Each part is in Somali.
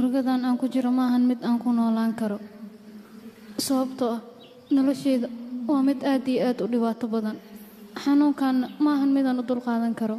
murugadan aan ku jiro ma ahan mid aan ku noolaan karo sababtoo ah nolosheyda waa mid aad iyo aad u dhibaato badan xanuunkaanna ma ahan midaan u dulqaadan karo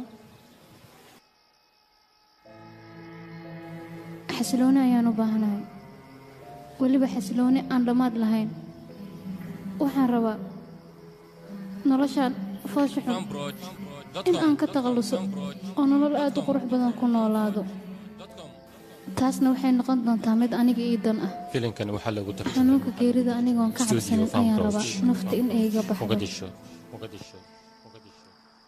xasilooni ayaan u baahanahay weliba xasilooni aan dhammaad lahayn waxaan rabaa noloshaan foosha xun in aan ka takhalluso oo nolol aad u qurux badan ku noolaado taasna waxay noqon doontaa mid aniga ii dan ah filimkan waxaa lagu tarjumay xanuunka geerida anigoon ka Studio cabsanin Farm ayaan Bros. rabaa nafta in ay iga baxdo Mogadisho Mogadisho Mogadisho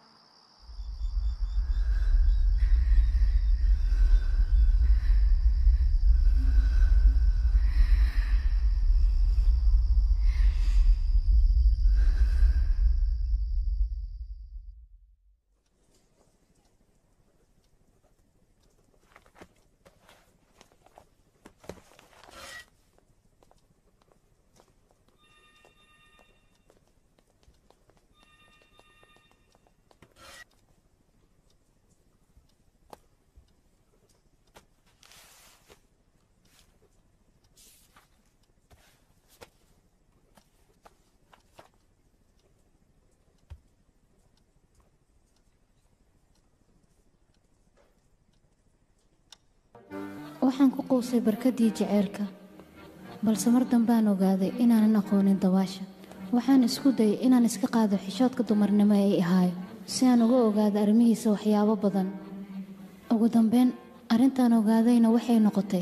waxaan ku quusay barkadii jaceylka balse mar dambaan ogaaday inaanan aqoonin dabaasha waxaan isku dayay inaan iska qaado xishoodka dumarnimo ee i ahaayo si aan uga ogaado arrimihiisa waxyaabo badan ugu dambeyn arrintaan ogaadayna waxay noqotay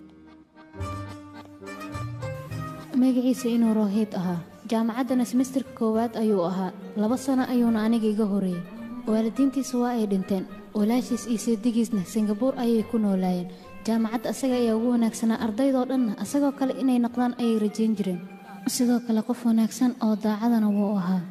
magaciisa inuu rohiid ahaa jaamacaddana semesterka koowaad ayuu ahaa laba sano ayuuna aniga iga horeeyey waalidiintiisa waa ay dhinteen walaashiis iyo seedigiisna singabuur ayay ku noolaayeen jaamacadda asaga ayaa ugu wanaagsanaa ardaydoo dhanna asagoo kale inay noqdaan ayay rajayn jireen sidoo kale qof wanaagsan oo daacadana wuu ahaa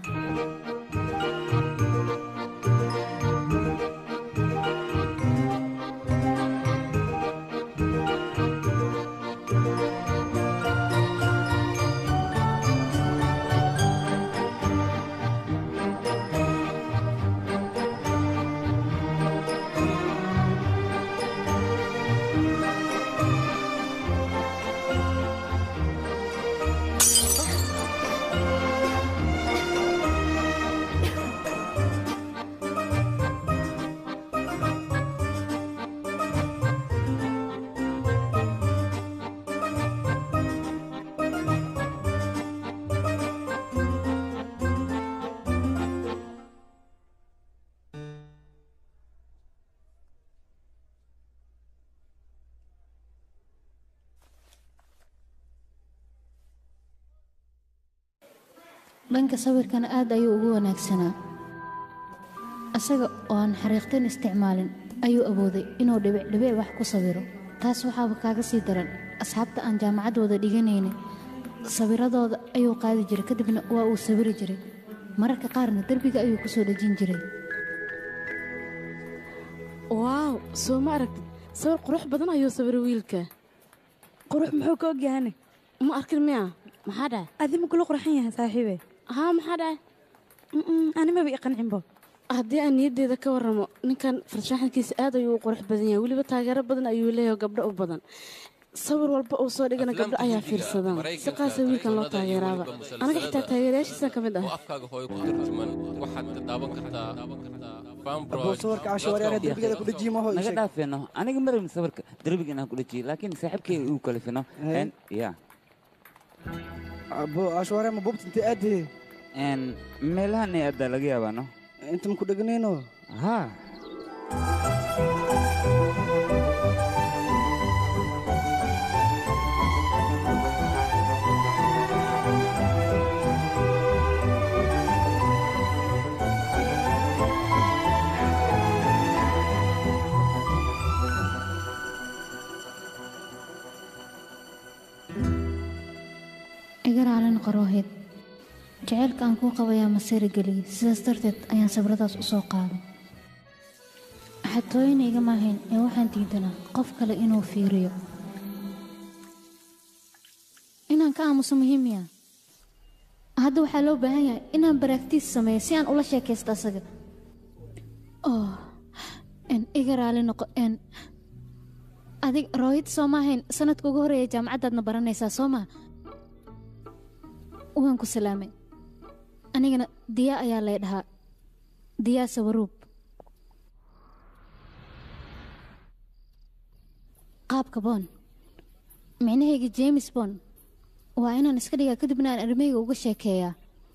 dhanka sawirkana aad ayuu ugu wanaagsanaa isaga oo aan xariiqtin isticmaalin ayuu awooday inuu dhibic dhibic wax ku sawiro taas waxaaba kaaga sii daran asxaabta aan jaamacad wada dhiganaynin sawiradooda ayuu qaadi jiray kadibna waa uu sawiri jiray mararka qaarna derbiga ayuu ku soo dhejin jiray waaw soo ma aragtid sawir qurux badan ayuu sawiray wiilka qurux muxuu ka ogyahane ma arkin miya maxaa dhahay adima kula qurxan yahay saaxiibe haa maxaa dhahay animaba i qancinbo haddii aan niyaddeeda ka warramo ninkan farshaxankiisa aad ayuu u qurux badan yahay weliba taageero badan ayuu leeyahay gabdho u badan sawir walba uu soo dhigana gabdho ayaa fiirsadaan si qaasa wiilkan loo taageeraaba anaga xitaa taageerayaashiisa ka mid ah afkaaga hooyo ku tarjuman waxaad ka daawan kartaa Farm Bros. Abuu sawirka cashuwareer derbigada ku dhajiye maho naga dhaafeeno aniga marabin sawirka derbiga inaan ku dhajiyo laakiin saaxiibkay uu kalifino Hey. ya abo cashuwareer ma bubta intay aadee meelahan ay adaa laga yaabaano inta ma ku dheganayno haa iga raalin qarooheed jaceylka aan kuu qabayaa masiri geliyey sidaas darteed ayaan sabradaas u soo qaaday xatooyina igama ahayn ee waxaan diidanaa qof kale inuu fiiriyo inaan ka aamuso muhiimiya hadda waxaa loo baahan yahay inaan baraagtiis sameeyo si aan ula sheekaysto asaga oh n iga raali noqo n adig roohid soo maahayn sanadka ugu horeeya jaamacaddaadna baranaysaa soo maa waan ku salaamay anigana diyaa ayaa lay dhahaa diyaa sawaruub qaabka boon micnahayga james bond waa inaan iska dhigaa kadibna aan armeyga uga sheekeeyaa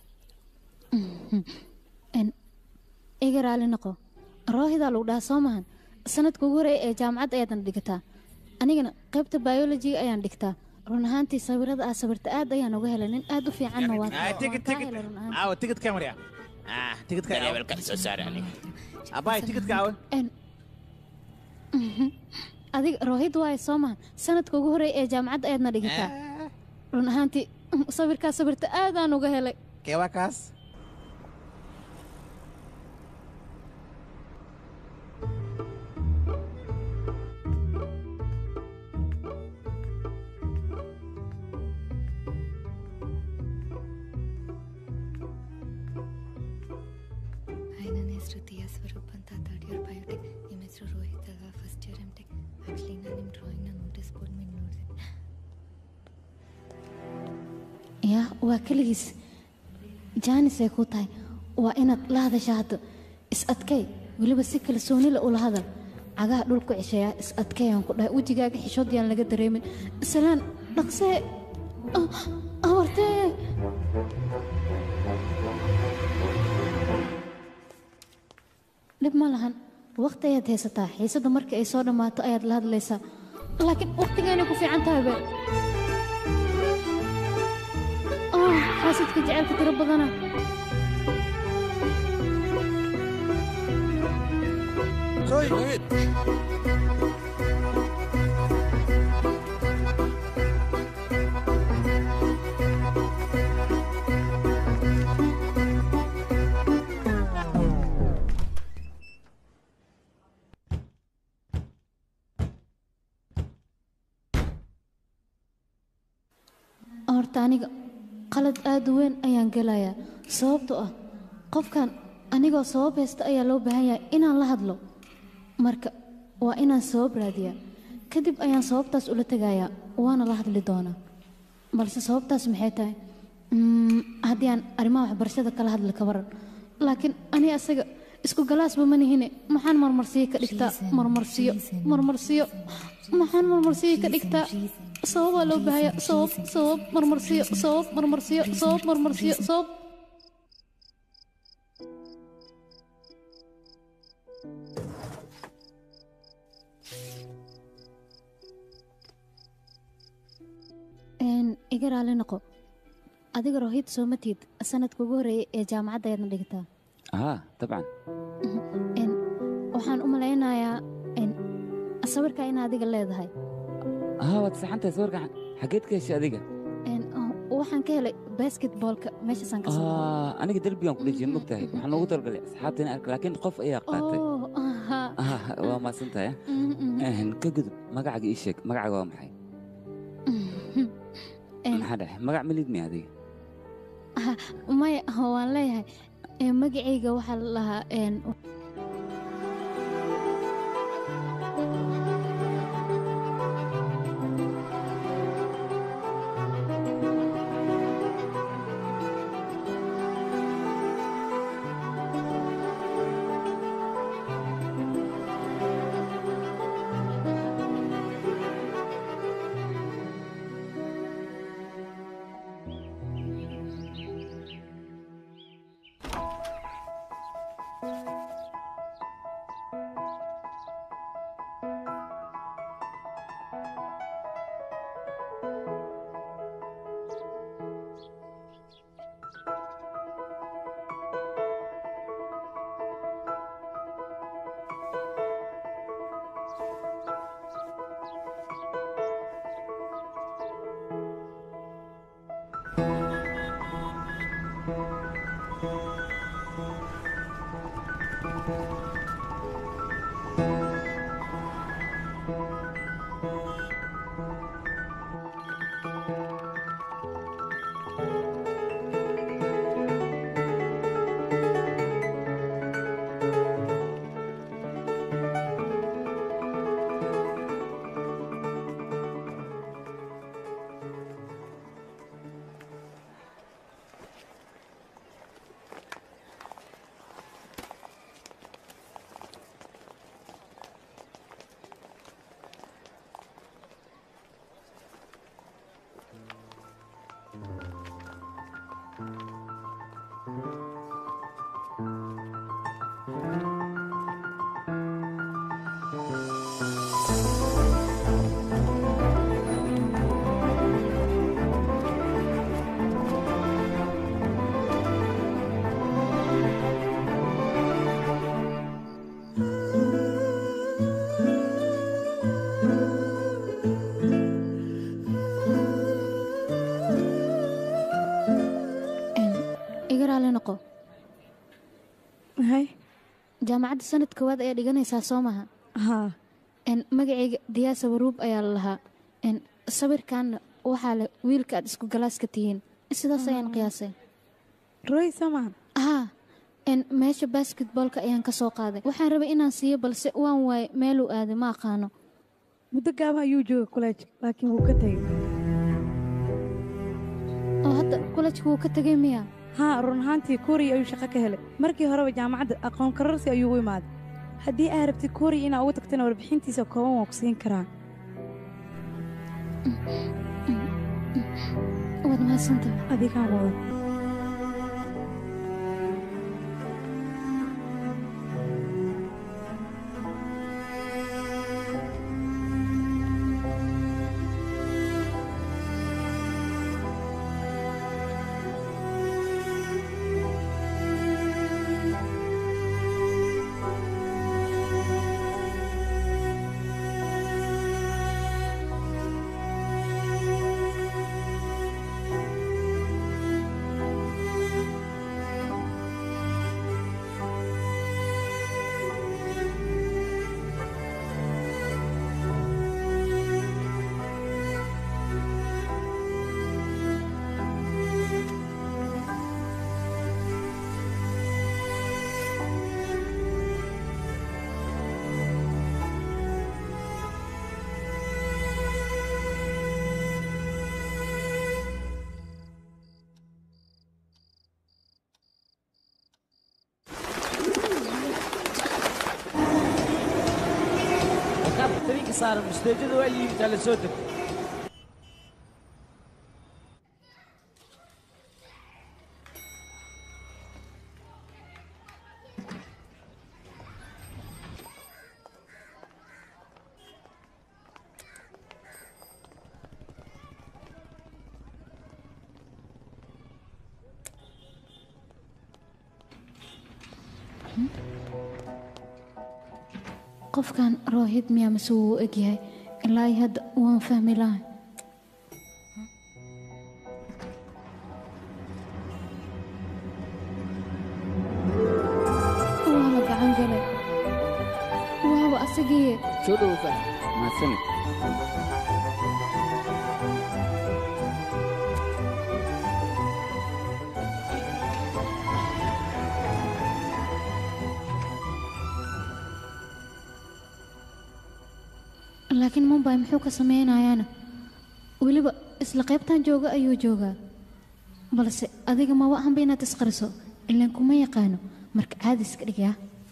En, iga raali noqo roohidaa lagu dhahaa soo maahan sanadka ugu horeeya ee jaamacadda ayaadna dhigataa anigana qaybta biolojiga ayaan dhigtaa run ahaantii sawirada aa sawirta aad ayaan uga helay nin aad u fiicanna waa tigid tigid aawa tigidka marya ah tigidka levelka soo saar aniga abaay tigidka aawe En- Mhm. adiga roohid waaye soo maahan sanadka ugu horeeya ee jaamacadda ayaadna dhigataa run ahaantii mm, sawirkaa sawirta aadaan uga helay kee waa kaas hi ನನ್ನ ಹೆಸರು ದಿಯಾ ಸ್ವರೂಪ್ ಅಂತ third year biotech ನಿಮ್ಮ ಹೆಸರು ರೋಹಿತ್ ಅಲ್ವಾ first year M tech actually ನಾನು ನಿಮ್ಮ ಡ್ರಾಯಿಂಗ್ನ notice board ಮೇಲೆ ನೋಡಿದೆ yaa waa keligiis jaanisay kuu tahay waa inaad la hadasha hadda is adkay weliba si kalsoonila ula hadal cagaha dhul ku ceshayaa is adkayaan ku dhahay wejigaaga xishood yaan laga dareemin islaan dhaqsee Ah, abartee dhib ma lahan waqti ayaad haysataa xiisadda markii ay soo dhammaato ayaad la hadlaysaa laakiin waqtigaanay ku fiican tahay be ah xaasidka jecelka tiro badana Rohit! horta aniga qalad aad u weyn ayaan gelayaa sababtoo ah qofkan anigoo sabab haysta ayaa loo baahan yahay inaan la hadlo marka waa inaan sabab raadiyaa kadib ayaan sababtaas ula tegayaa waana la hadli doonaa balse sababtaas maxay tahay Mm, haddii aan arrimaha waxbarashada kala hadli ka waran laakiin ani asaga isku galaasba ma nihine maxaan marmarsiyo ka dhigtaa marmarsiyo marmarsiyo maxaan marmarsiyo ka dhigtaa sababaa loo baahaya sabab sabab marmarsiyo sabab marmarsiyo sabab marmarsiyo sabab Een, iga raali noqo adiga rohid soo matid sanadka ugu horeeyay ee jaamacadda ayaadna dhigtaa haa dabcan Een, waxaan u malaynayaa een, sawirkaa in adiga leedahay haa waad saxantahay sawirka xageed ka heshay adiga Een, oh, waxaan ka helay basketballka meeshaasaan ka soo Ah, aniga derbigaan ku dhejiyay mogtahay waxaan ugu talgalay asxaabteena arka laakiin qof ayaa qaatay Oh, aha. Ah, waa mahadsan tahay Mhm, mhm. Een, ka gudub magacaaga ii sheeg magacaaga waa maxay Een, maxaa dhexe magac malid mi adiga aha, maya waan leeyahay Een, magacayga waxaa la lahaa een, iga raali noqo hay jaamacadda sanad koowaad ayaa dhiganaysaa soo maha haa n magacayga diyaasa waruub ayaa la lahaa n sawirkaanna waxaa leh wiilka aad isku galaaska tihiin sidaas ayaan qiyaasay roy soo maaha haa n meesha basketboolka ayaan ka soo qaaday waxaan rabay inaan siiyo balse waan waaye meeluu aaday ma aqaano muddo gaaban ayuu jooga kuleej laakiin wuu ka tegey oo hadda kulajka wuu ka tegay miya haa run ahaantii kuuriya ayuu shaqo ka helay markii horeba jaamacadda aqoon kararsi ayuu u imaaday haddii aad rabtid kuuriya inaa ugu tagtana warbixintiisa kooban waan ku siin karaa waad mahadsantahay adigaan wada rakaabka tariinka saaran musteejada waa liibitaa la soo deg qofkan roohid miyaa mase wuu u egyahay ilaa iyo hadda waan fahmi lahay waaba gacan galay waaba asagii soo dhowsa mahadsanid laakiin mumbay muxuu ka sameynayaana weliba isla qaybtan jooga ayuu joogaa balse adiga maba ahanba inaad isqariso ilaan kuma yaqaano marka caadi iska dhigyaa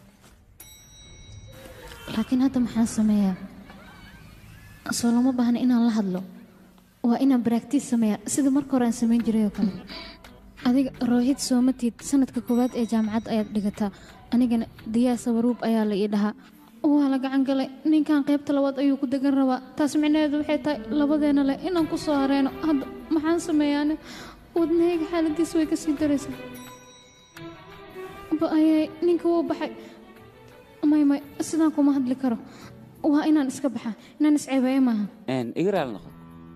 laakiin hadda maxaan sameeyaa soo lama baahna inaan la hadlo waa inaan baraktiis sameeyaa sida marka hore aan samayn jiray oo kale adiga roohid soomatiid sanadka koowaad ee jaamacadda ayaad dhigataa anigana diyaasa waruub ayaa la ii dhahaa waa la gacan galay ninkan qaybta labaad ayuu ku degan rabaa taas micnaheedu waxay tahay labadeena leh inaan ku soo hareeno hadda maxaan sameeyaane wadnahayga xaaladiisa way ka sii daraysaa ba-ayay ninka wuu baxay may may sidaan kuma hadli karo waa inaan iska baxaa inaan isceebeeyo maaha Een, iga raali noqo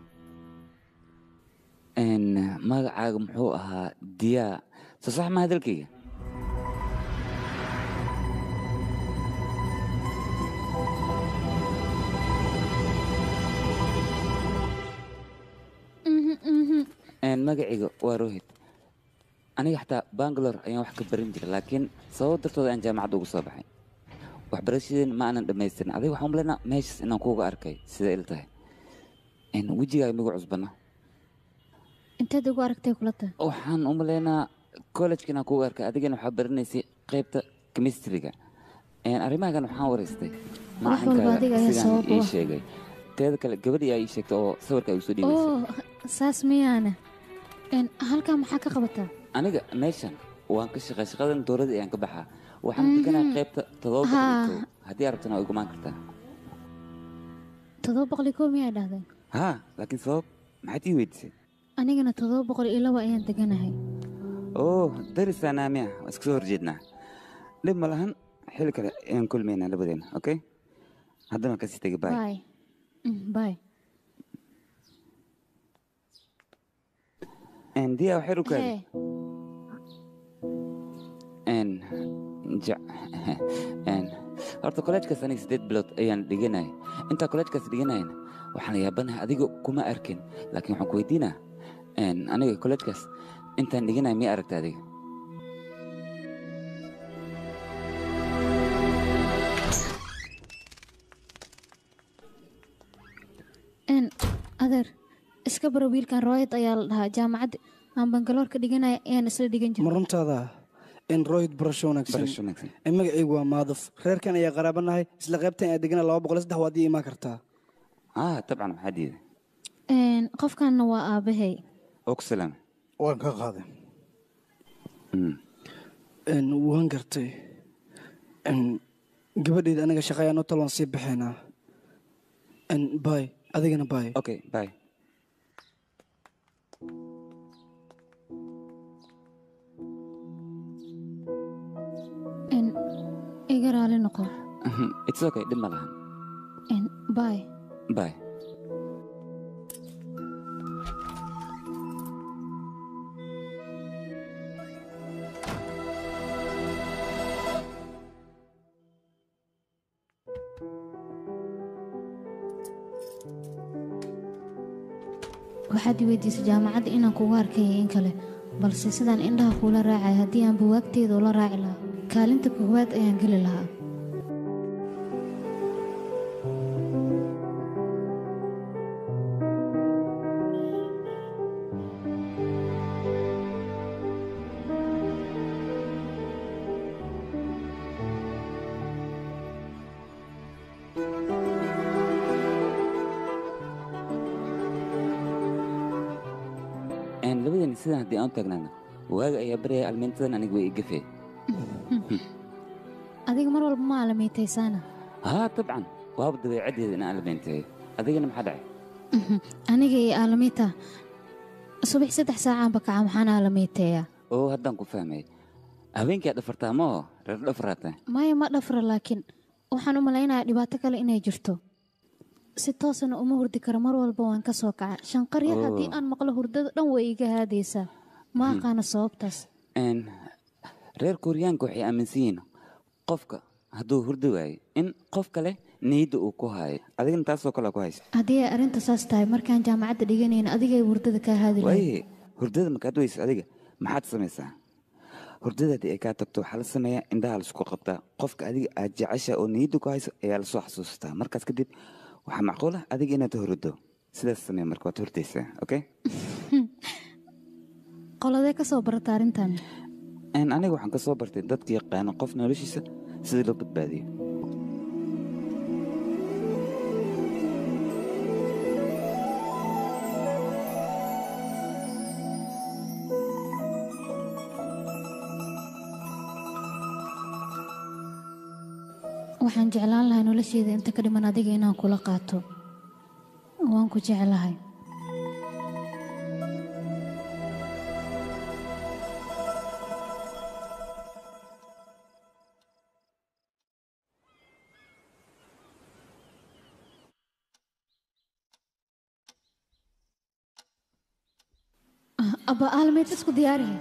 Een, magacaaga muxuu ahaa diyaa soo sax ma hadalkayga Een, magacayga waa rohid aniga xataa bangalore ayaan wax ka baran jiray laakiin sabab dartooda aan jaamacadda ugu soo baxay waxbarashadeen ma aanan dhammaystirin adiga waxaan umaleynaa meeshaas inaan kuuga arkay sida il tahay Een, wejigaaga migu cusbana inteed ugu aragtay kula tahay waxaan u maleynaa college inaan kuuga arkay adigana waxaa baranaysay qaybta chemistryga Een, arrimahagan waxaan waraystay Wax walba adiga ayaa sidaan sabab u ii ah. sheegay teeda kale gabadhii aa ii sheegtay oo sawirka ay usoo dhiibaysay oo saas miyaane Een, halkaa maxaa ka qabataa aniga meeshan waan ka shaqay shaqadan dowladda ayaan ka baxaa waxaan deganaa qaybta todoba boqol iyo kow haddii aad rabtana waa igumaan kartaa toddoba boqol iyo kow miyaa dhahdeen haa laakiin sabab maxaad ii weydiisay anigana toddoba boqol iyo laba ayaan deganahay oo darisaa naamiya waa iska soo horjeednaa dhib ma lahan xilli kale ayaan kulmaynaa labadeena okay haddana waan kasii tegay baay bay bay diya waxay u kaadi hee n ja- n horta kolleejkaas aniga siddeed bilood ayaan dhiganaya intaa kolleejkaas dhiganayana waxaan yaabanahay adiga kuma arkin laakiin waxaan ku weydiinaa n aniga kolleejkaas intaan dhiganaya miya aragta adiga een adeer iska baro wiilkan royad ayaa la dhahaa jaamacadda aan bangaloorka dhiganaya ayaan isla dhigan ma jiray runtaada in royd barasho wanaagsan barasho wanaagsan in magacaygu waa maaduf reerkan ayaa qaraabanahay isla qaybtan ayaa degana laba boqol iyo saddex waad ii imaan kartaa ah tabcan maxaa diiday Een, qofkanna waa aabbahay oo ku salaam waan ka qaaday Mm. n waan gartay n gabadhayda aniga shaqa ayaan u tal waan sii baxaynaa n bay adigana bay okay bye een iga raali noqo it's okay dhib ma lahan een bay bye waxaad i weydiisay jaamacadda inaan kugu arkaya in kale balse sidaan indhaha kuula raacay haddii aan buwaagteeda ula raaci lahaa kaalinta koowaad ayaan geli lahaa n labadeena sidan haddii aan u taagnaana waaga ayaa baryaya almiintadan aniga way igafee adiga mar walba ma aalamiitaysaana haa tabcan waaba dabeecaddeeda in aan almiinteeyo adigana maxaa dhacay aniga iyo aalamiita subax saddex saacaanba kaca maxaan aalamiiteeyaa oo haddaan ku fahmay habeenkii aad dhafartaa ma oo reer dhafaraata maya ma dhafra laakiin waxaan u malaynayaa dhibaato kale inay jirto si toosana uma hurdi karo mar walba waan ka soo kaca shanqar yar haddii aan maqlo hurdada dhan way iga haadaysaa ma aqaana sababtaas n reer kuuriyaanka waxay aaminsan yihiin qofka hadduu hurdi waayo in qof kale niyadda uu ku haayo adigana taasoo kale ku haysa haddii ay arrinta saas tahay markaan jaamacadda dhiganayna adigay hurdada kaa haadi lahayd waaye hurdada markaad weysa adiga maxaad samaysaa hurdada haddii ay kaa tagto waxaa la sameeyaa indhaha laisku qabtaa qofka adiga aad jecesha oo niyadda ku hayso ayaa lasoo xasuustaa markaas kadib waxaa macquul ah adiga inaad hurdo sidaas samee marka waad hurdaysaa okay qoladee ka soo barata arrintan n aniga waxaan ka soo bartay dadka yaqaano qof noloshiisa sidii loo badbaadiyo waxaan jeclaan lahay nolosheeda inta ka dhiman adiga inaan kula qaato waan ku jeclahay Ah, abba aalmeed isku diyaarihe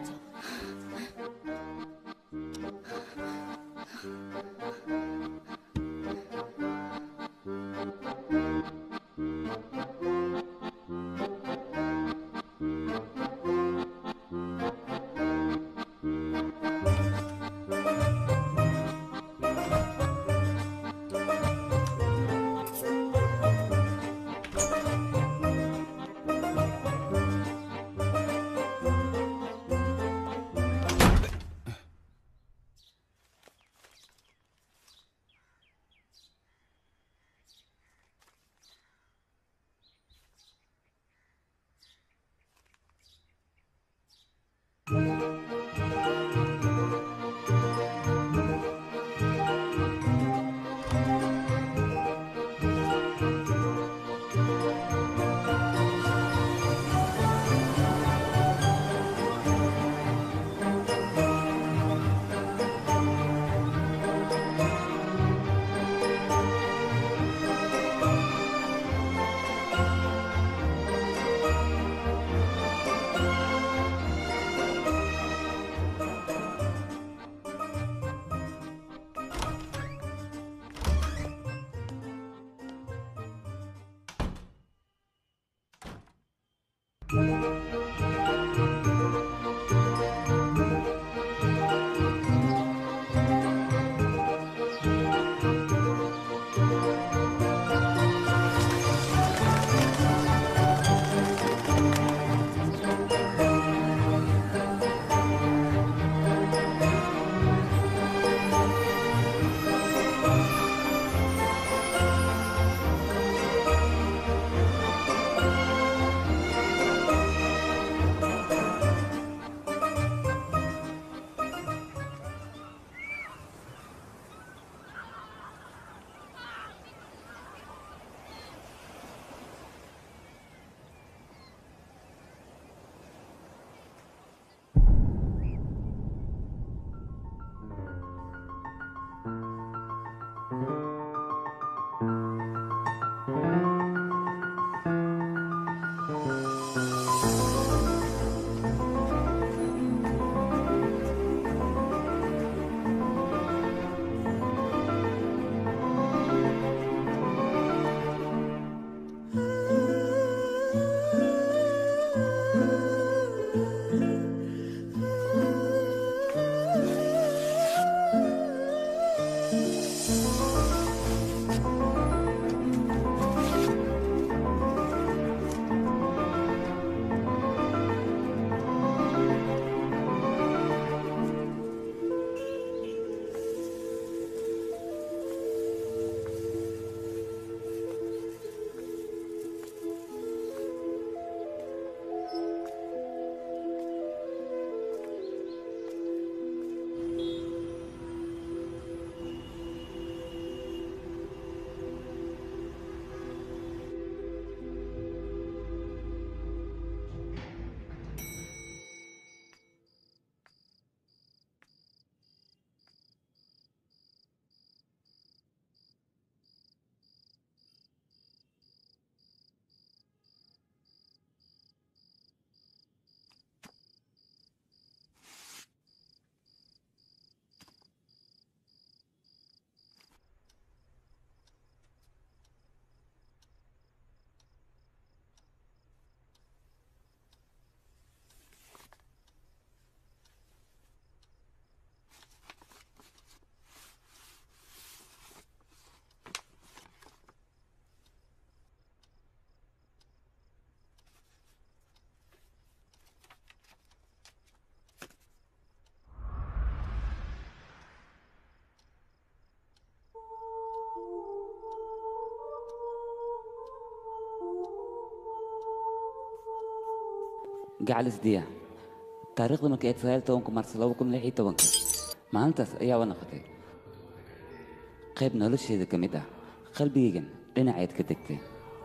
gacalis diya taariikhda markii ayd sagaal tobanka mars laba kun lix iyo tobanka maalintaas ayaaba noqotay qayb nolosheeda ka mid ah qalbigaygan dhinaceed ka degtay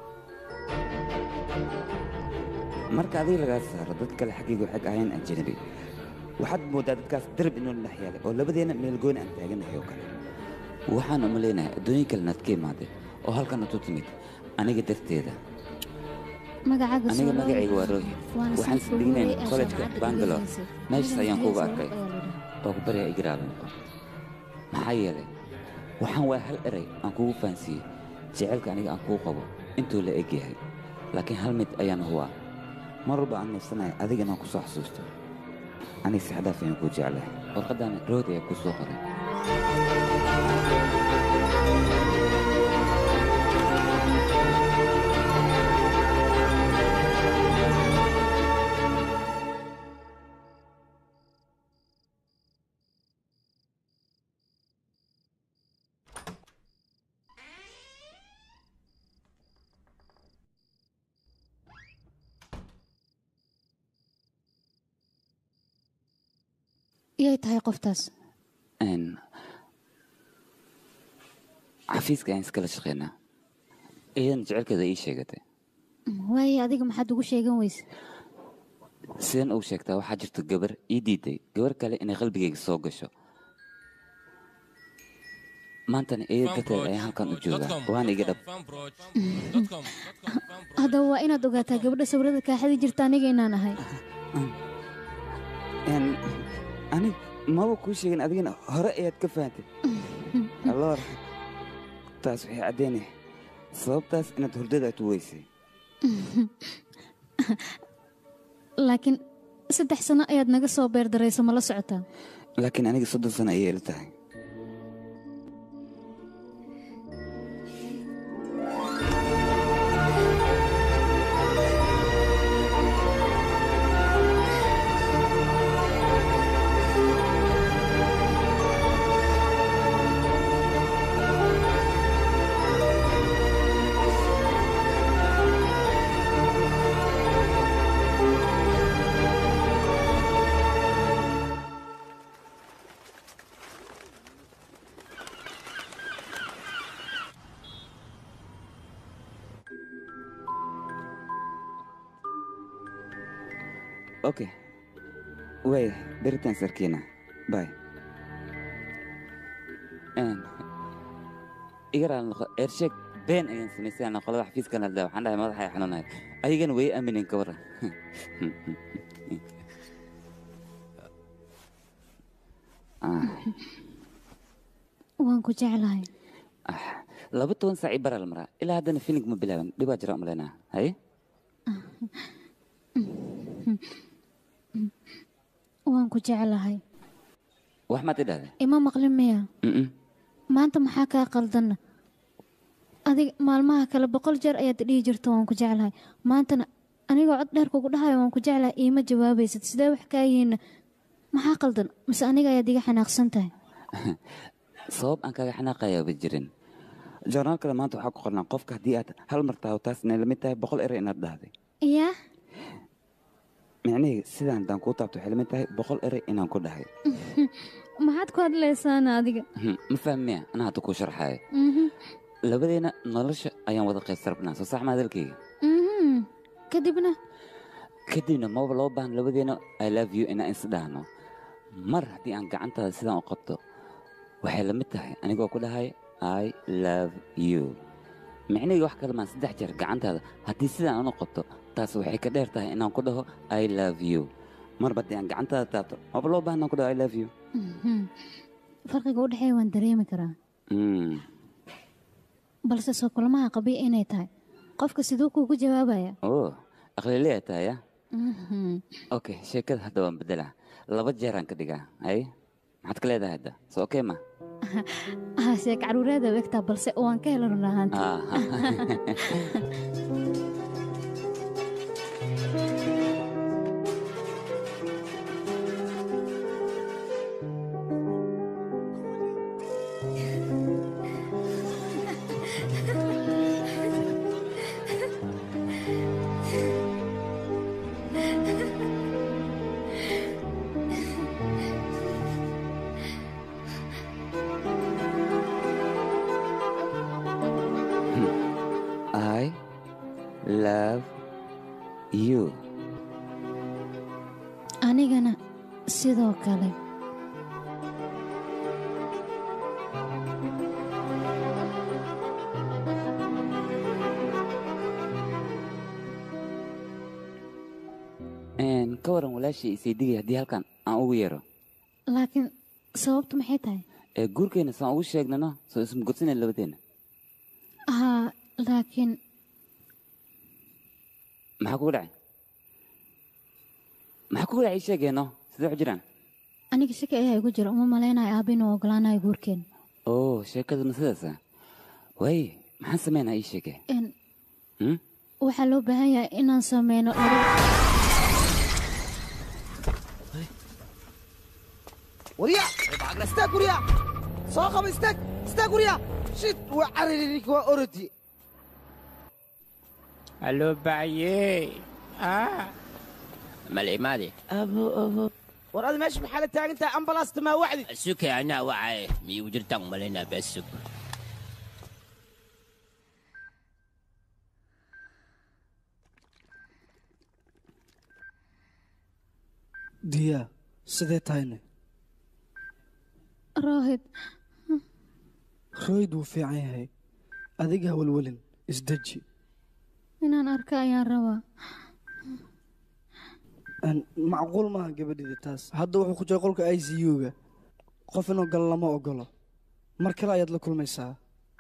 marka adiga lagaa saaro dad kale xaggaygu xag ahayn ajnabi waxaad mooddaa dadkaas darab inuu dhex yaalay oo labadeenna meel gooni aan taaganahay oo kale waxaan uma leenahay adduunyo kalena ad ka imaaday oo halkan atu timid aniga darteeda magacaaga aniga soo magacayga waa rohit Waana waxaan sii isdhignayn fogeeyey ee kollejka jaamacadda bangalore dhigaysa. meeshaas ayaan Aniga kuuga Hayes arkay ayaa la dhahaa. oo ku baryaa igiraaba noqo maxaa yeelay waxaan waa hal eray aan kugu fahansiiyey jecelka aniga aan kuu qabo intuu la eg yahay laakiin hal mid ayaan hubaa mar walba aan neefsanahay adiga inaan ku soo xasuusto aniga si xadaaf ayaan kuu jeclahay warqaddaana rood ayaa kuu soo qoray iyay tahay qoftaas Een, xafiiska ayaan iskala shaqaynaa iyadan jecelkeeda ii sheegatay waaye adiga maxaad ugu sheegan weyse sideen ugu sheegtaa waxaa jirta gabar ii diiday gabar kale inay qalbigayga soo gasho maantana iyada darteed ayaan halkan u joogaa waana iga dhab haddaba waa inaad ogaataa gabadha sawirada kaaxadii jirta aniga inaan ahay Een, anig maba kuu sheegin adigana hore ayaad ka fahantay alloor taas waxay caddaynaya sababtaas inaad hurdada aad u weysay laakiin saddex sano ayaad naga soo beerdarayso ma la socotaa laakiin aniga soddon sano ayay ila tahay okay waaya beritaan sarkiina bay igaraa noqo eersheeg been ayaan samaysay aan qolada xafiiskan hadla waxaan dhahay madaxa ay xanuunahay ayagana way aaminin ka waran waan ku jeclahay laba toban saac ii baraa la maraa ilaa haddana filing ma bilaaban dhibaa jira umaleynaa haye waan ku jeclahay wax maad idhahday ima maqlin miya Mm-mm. maanta maxaa kaa qaldanna adiga maalmaha kale boqol jeer ayaad dhihi jirta waan ku jeclahay maantana anigoo cod dheer kugu dhahayo waan ku jeclahay iima jawaabaysid sidee wax kaa yihiinna maxaa qaldan mise aniga ayaad iga xanaaqsan tahay sabab aan kaga xanaaqayaaba jirin joornaalkada maanta waxaa ku qornaa qofka haddii aad hal mar taho taas inay lamid tahay boqol eray inaad dhahday yaa micnaheyga sidaan haddaan kuu taabto waxay lamid tahay boqol eray inaan ku dhahay maxaad ku hadlaysaana adiga Hmm, ma fahmiya anaa hadda kuu sharxaaya Mhm, labadeena nolosha ayaan wada qaybsarbnaa soo sax ma hadalkayga mhm. kadibna kadibna maba loo baahan labadeena i love you inaan isdhahno mar haddii aan gacantaada sidaan u qabto waxay la mid tahay anigoo ku dhahay i love you micnaheyga wax kale maan saddex jeer gacantaada haddii sidaan aan u qabto taas waxay ka dheer tahay inaan ku dhaho i love you marba haddii aan gacantaada taabto maba loo baahan inaan ku dhaho i love you Mhm. farqiga u dhexeeya waan dareemi karaa Hmm, balse soo kulmaha qabiya inay tahay qofka siduu kuugu jawaabaya oo aqlileya tahay ya Mhm. okay sheekada hadda waan bedelaa laba jeeraan ka dhigaa hay maxaad ka leedahay hadda soo okay ma ah sheek caruureeda wegtaa balse waan ka hela run ahaanti Aha. love you anigana sidoo kale Een, ka waran walaashii isaydigay haddii halkan aan ugu yeero laakiin sababtu maxay tahay ee guurkeenna saan ugu sheegnano soo isma gudsanay labadeenna haa laakiin maxaa kugu dhacay maxaa kugu dhacay ii sheegeeno sidee wax jiraan aniga shaki ayaa igu jira uma malaynayo aabba inuu ogolaanayo guurkeen oo sheekaduna sidaasa waaye maxaan samaynaa ii sheege Een, Hmm? waxaa loo baahan yahay inaan sameyno laba وريا بعقل استاك وريا صاخب استاك استاك وريا شت وعرريك وأردي الو بعيي اه مالي مالي أبو أبو وراد ماشي بحالة تاعك أنت أمبلاس ما وعدي السوق انا وعي مي وجرتك مالينا بالسوق diyaa sidee tahayne rohid rooyd wuu fiican yahay adiga ha welwelin isdeji inaan arka ayaan rabaa Een, macquul maaha gabadhida taas hadda wuxuu ku jira qolka i c u-ga qof inuu galo lama ogolo mar kale ayaad la kulmaysaa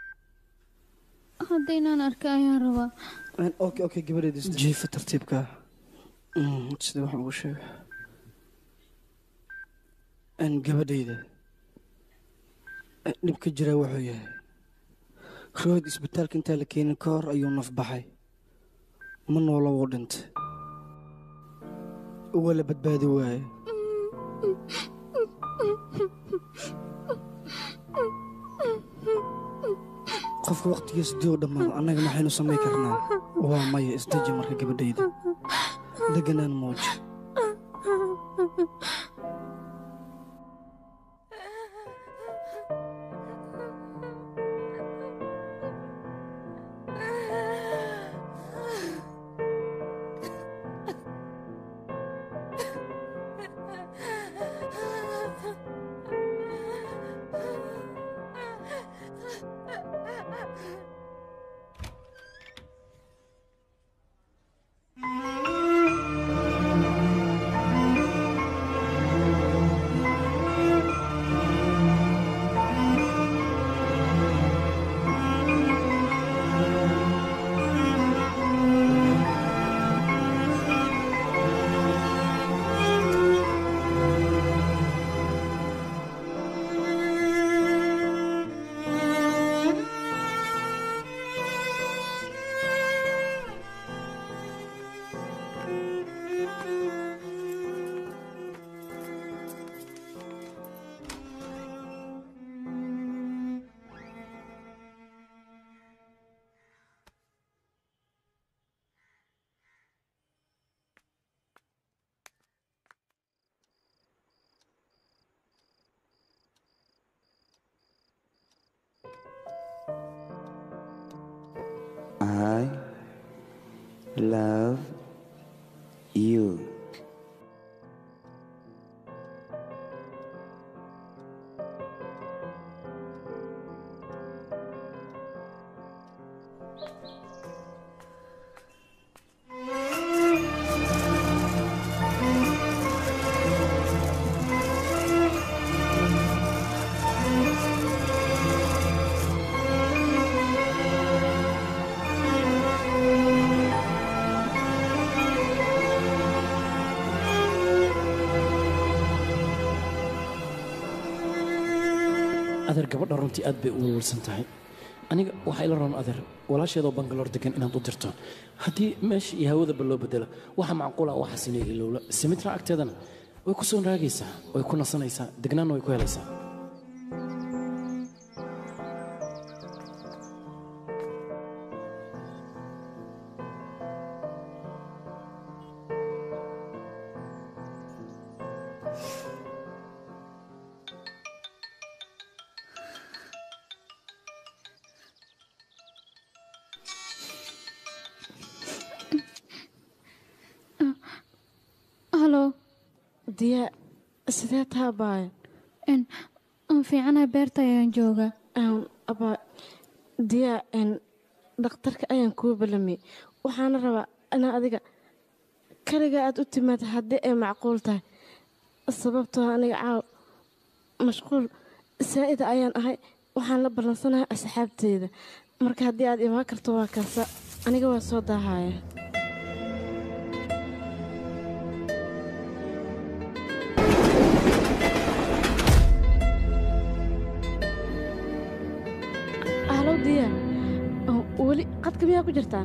hadda inaan arka ayaan rabaa Een, okay okay gabadheeda isdeji jiifa tartiibka Mm, sida waxaan ugu sheega Een, gabadhayda Een, dhibka jira wuxuu yahay rood isbitaalka intaa la keenin ka hor ayuu naf baxay ma noola wuu dhintay waa la badbaadi waaye qofka waqtigiisa dii u dhammaado annaga maxaynu samayn karnaa waa maya isdeji marka gabadhayda deganaan muuji I love you. adeer gabadha runtii aad bay u welwelsan tahay aniga waxaa ila roon adeer walaasheedoo bangaloor degan inaad u dirto haddii meesha iyo hawadaba loo bedelo waxa macquula waxaas inay ilowlo simitra agteedana way ku soo raagaysaa way ku nasanaysaa degnaanna way ku helaysaa halo diya sidee taa baaya n aan fiicanahay beerta ayaan joogaa abaa diya n dhakhtarka ayaan kuu balamiyey waxaana rabaa inaa adiga kaliga aad u timaad haddii ay macquul tahay sababtoo aniga caaw mashquul saa'ida ayaan ahay waxaan la ballansanahay asxaabteeda marka haddii aad imaan karto waa kaasa aniga waa soo daahaya halow diya weli qadka miyaa ku jirtaa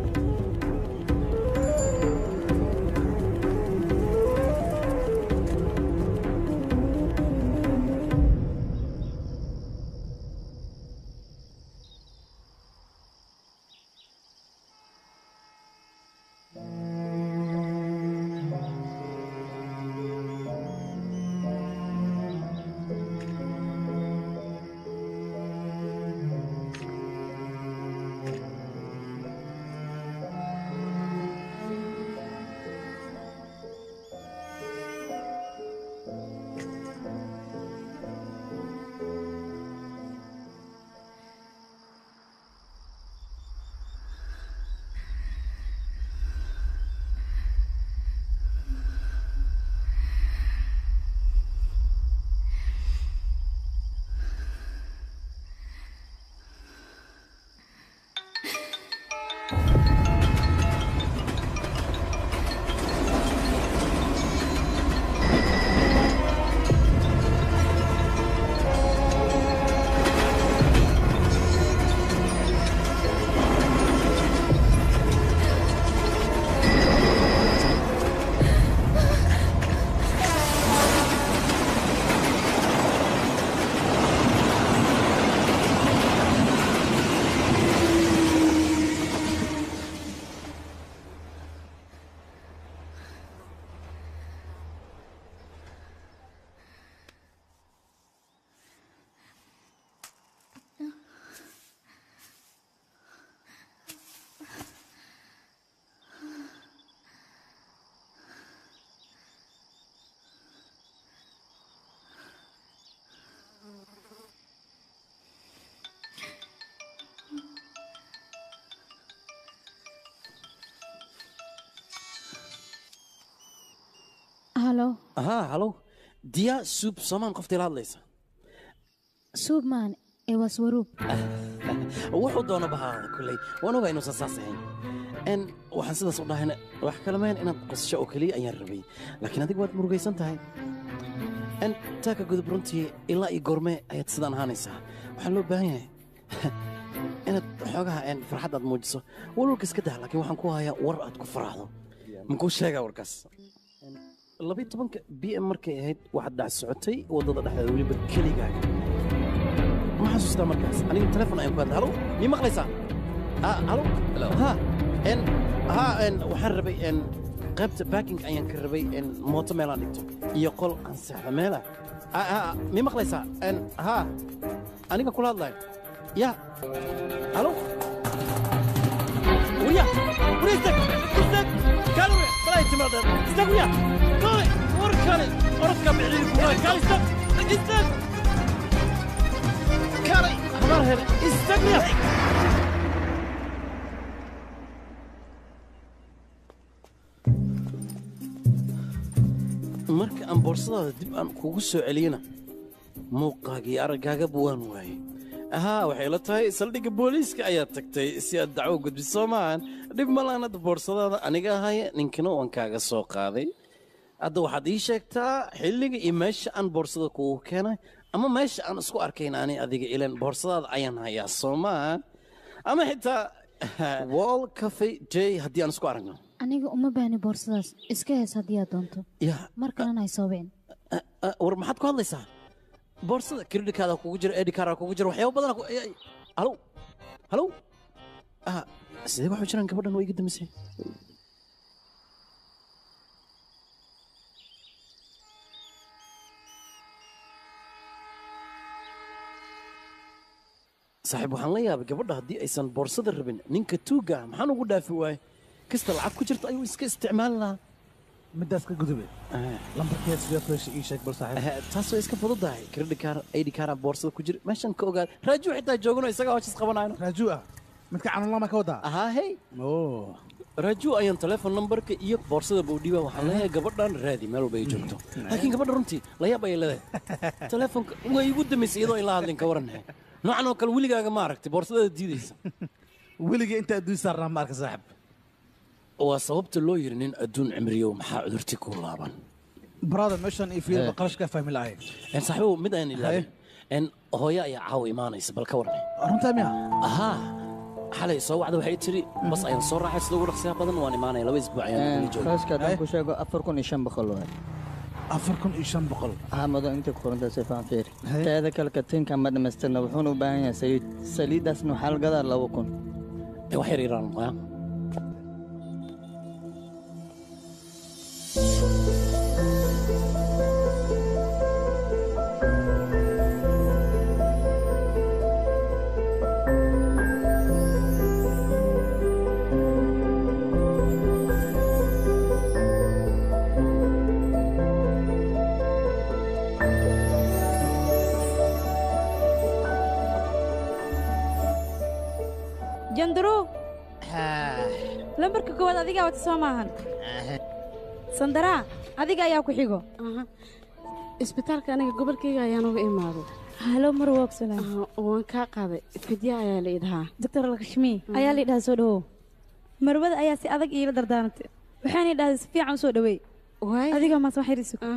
halo haa halow diya suub soomaan qoftii la hadlaysa suub maan ee waa swaruub wuxuu doona bahaada kolley waan ogaa inuusan saas ahayn n waxaan sidaas u dhahayna wax kale mayn inaad qosasho oo keliya ayaan rabay laakiin adiga waad murugaysan tahay n taaka gudub runtii ilaa iyo goormee ayaad sidaan ahaanaysaa waxaa loo baahan yahay inaad xoogaha n farxad aad muujiso walwalka iska dah laakiin waxaan ku hayaa war aad ku faraxdo makuu sheegaa warkaas labiyo tobanka b m markay ahayd waxaad dhac socotay waddada dhexdeeda weliba keligaaga ma xasuustaa markaas aniga telefon ayaan ku hadlay halo mii maqlaysaa halo ha n ha n waxaan rabay n qaybta backing ayaan ka rabay n mooto meelaan dhigto iyo qol aan seexda meela mii maqlaysaa n ha aniga kula hadlayo ya halo وريا وريا استك استك كانوا بلا يتمرد استك ويا كالي وركالي وركب بعيد ولا كالي استك استك كالي همار هنا استك ويا marka aan boorsadaada dib aan kugu soo celiyana muuqaagii araggaagaba waan waayey ahaa waxay la tahay saldhigga booliiska ayaad tagtay si aad dacwo gudbiso maahan dhib ma lahan hadda boorsadaada aniga ahaya ninkina waan kaaga soo qaaday hadda waxaad ii sheegtaa xilliga iyo meesha aan boorsada kugu keenay ama meesha aan isku arkayn ani adiga ilan boorsadaada ayaan hayaa soo maahan ama xitaa wall cafe j haddii aan isku aragno aniga uma baahni boorsadaas iska hees haddii aad doonto ya mar kalena ay soobeen war maxaad ku hadlaysaa boorsada kreditkaada kugu jira edikaara kugu jira waxyaaba badan halow halow ah sidee waxu jiraan gabadhan waa iga damisay saaxiib waxaan la yaabay gabadha haddii aysan boorsada rabin ninka tuugga ah maxaan ugu dhaafi waaye kasta lacag ku jirta ayuu iska isticmaali lahaa midaas ka gudube lambarkeed sidee fresh ii sheeg bal saaxiib taas way iska fududahay credit card id card boorsada ku jira meeshan ka ogaad raaju xitaa joogano isaga hawshaas qabanayno raaju ah midka canuunlama ka wadaa ahaa hey oo raaju ayaan telephone numberka iyo boorsada bowdhiba waxaan leeyahay gabadhan raadi meel walba ay joogto laakiin gabadha runtii layaab ayay leedahay telefonka way igu damaysay iyadoo in la hadlin ka waranhe noocan oo kale weligaaga ma aragtay boorsadada diidaysa weligii inta adduun saarnaa ma arka saaxiib waa sababta loo yiri nin adduun cimriyow maxaa cudurti ku laaban brother meeshan iyo fiilba qarashka fahmi lahay En saaxiibow mid aan ilaabin en hooyo ayaa caawa imaanaysa bal ka warnay runtaa miya ahaa xalay soo wacda waxay tiri bas ayaan soo raacay sida ugu dhaqsiyaha badan waan imaanaya laba isbuuc ayaan kula jooga qarashka haddaan ku sheego afar kun iyo shan boqol waay afar kun iyo shan boqol haa mado inta ku qoranta si faan fiiri teeda kale katiinka ma dhamaystirna wuxuuna u baahan yahay saliid saliiddaasna waxaa la gadaa laba kun wax yar yaraan waa jandaro lambarka koowaad adigaa wata soo maahan sandaraa adiga ayaa ku xigo isbitaalka aniga gobolkayga ayaan uga imaaday halo mar woogsanaa waan kaa qaaday fidya ayaa la idhahaa doctor lakshmi ayaa la idhaha soo dhawow marwada ayaa si adag iila dardaarantay waxaana idhahday si fiican u soo dhaweey adiga maas wax yar isug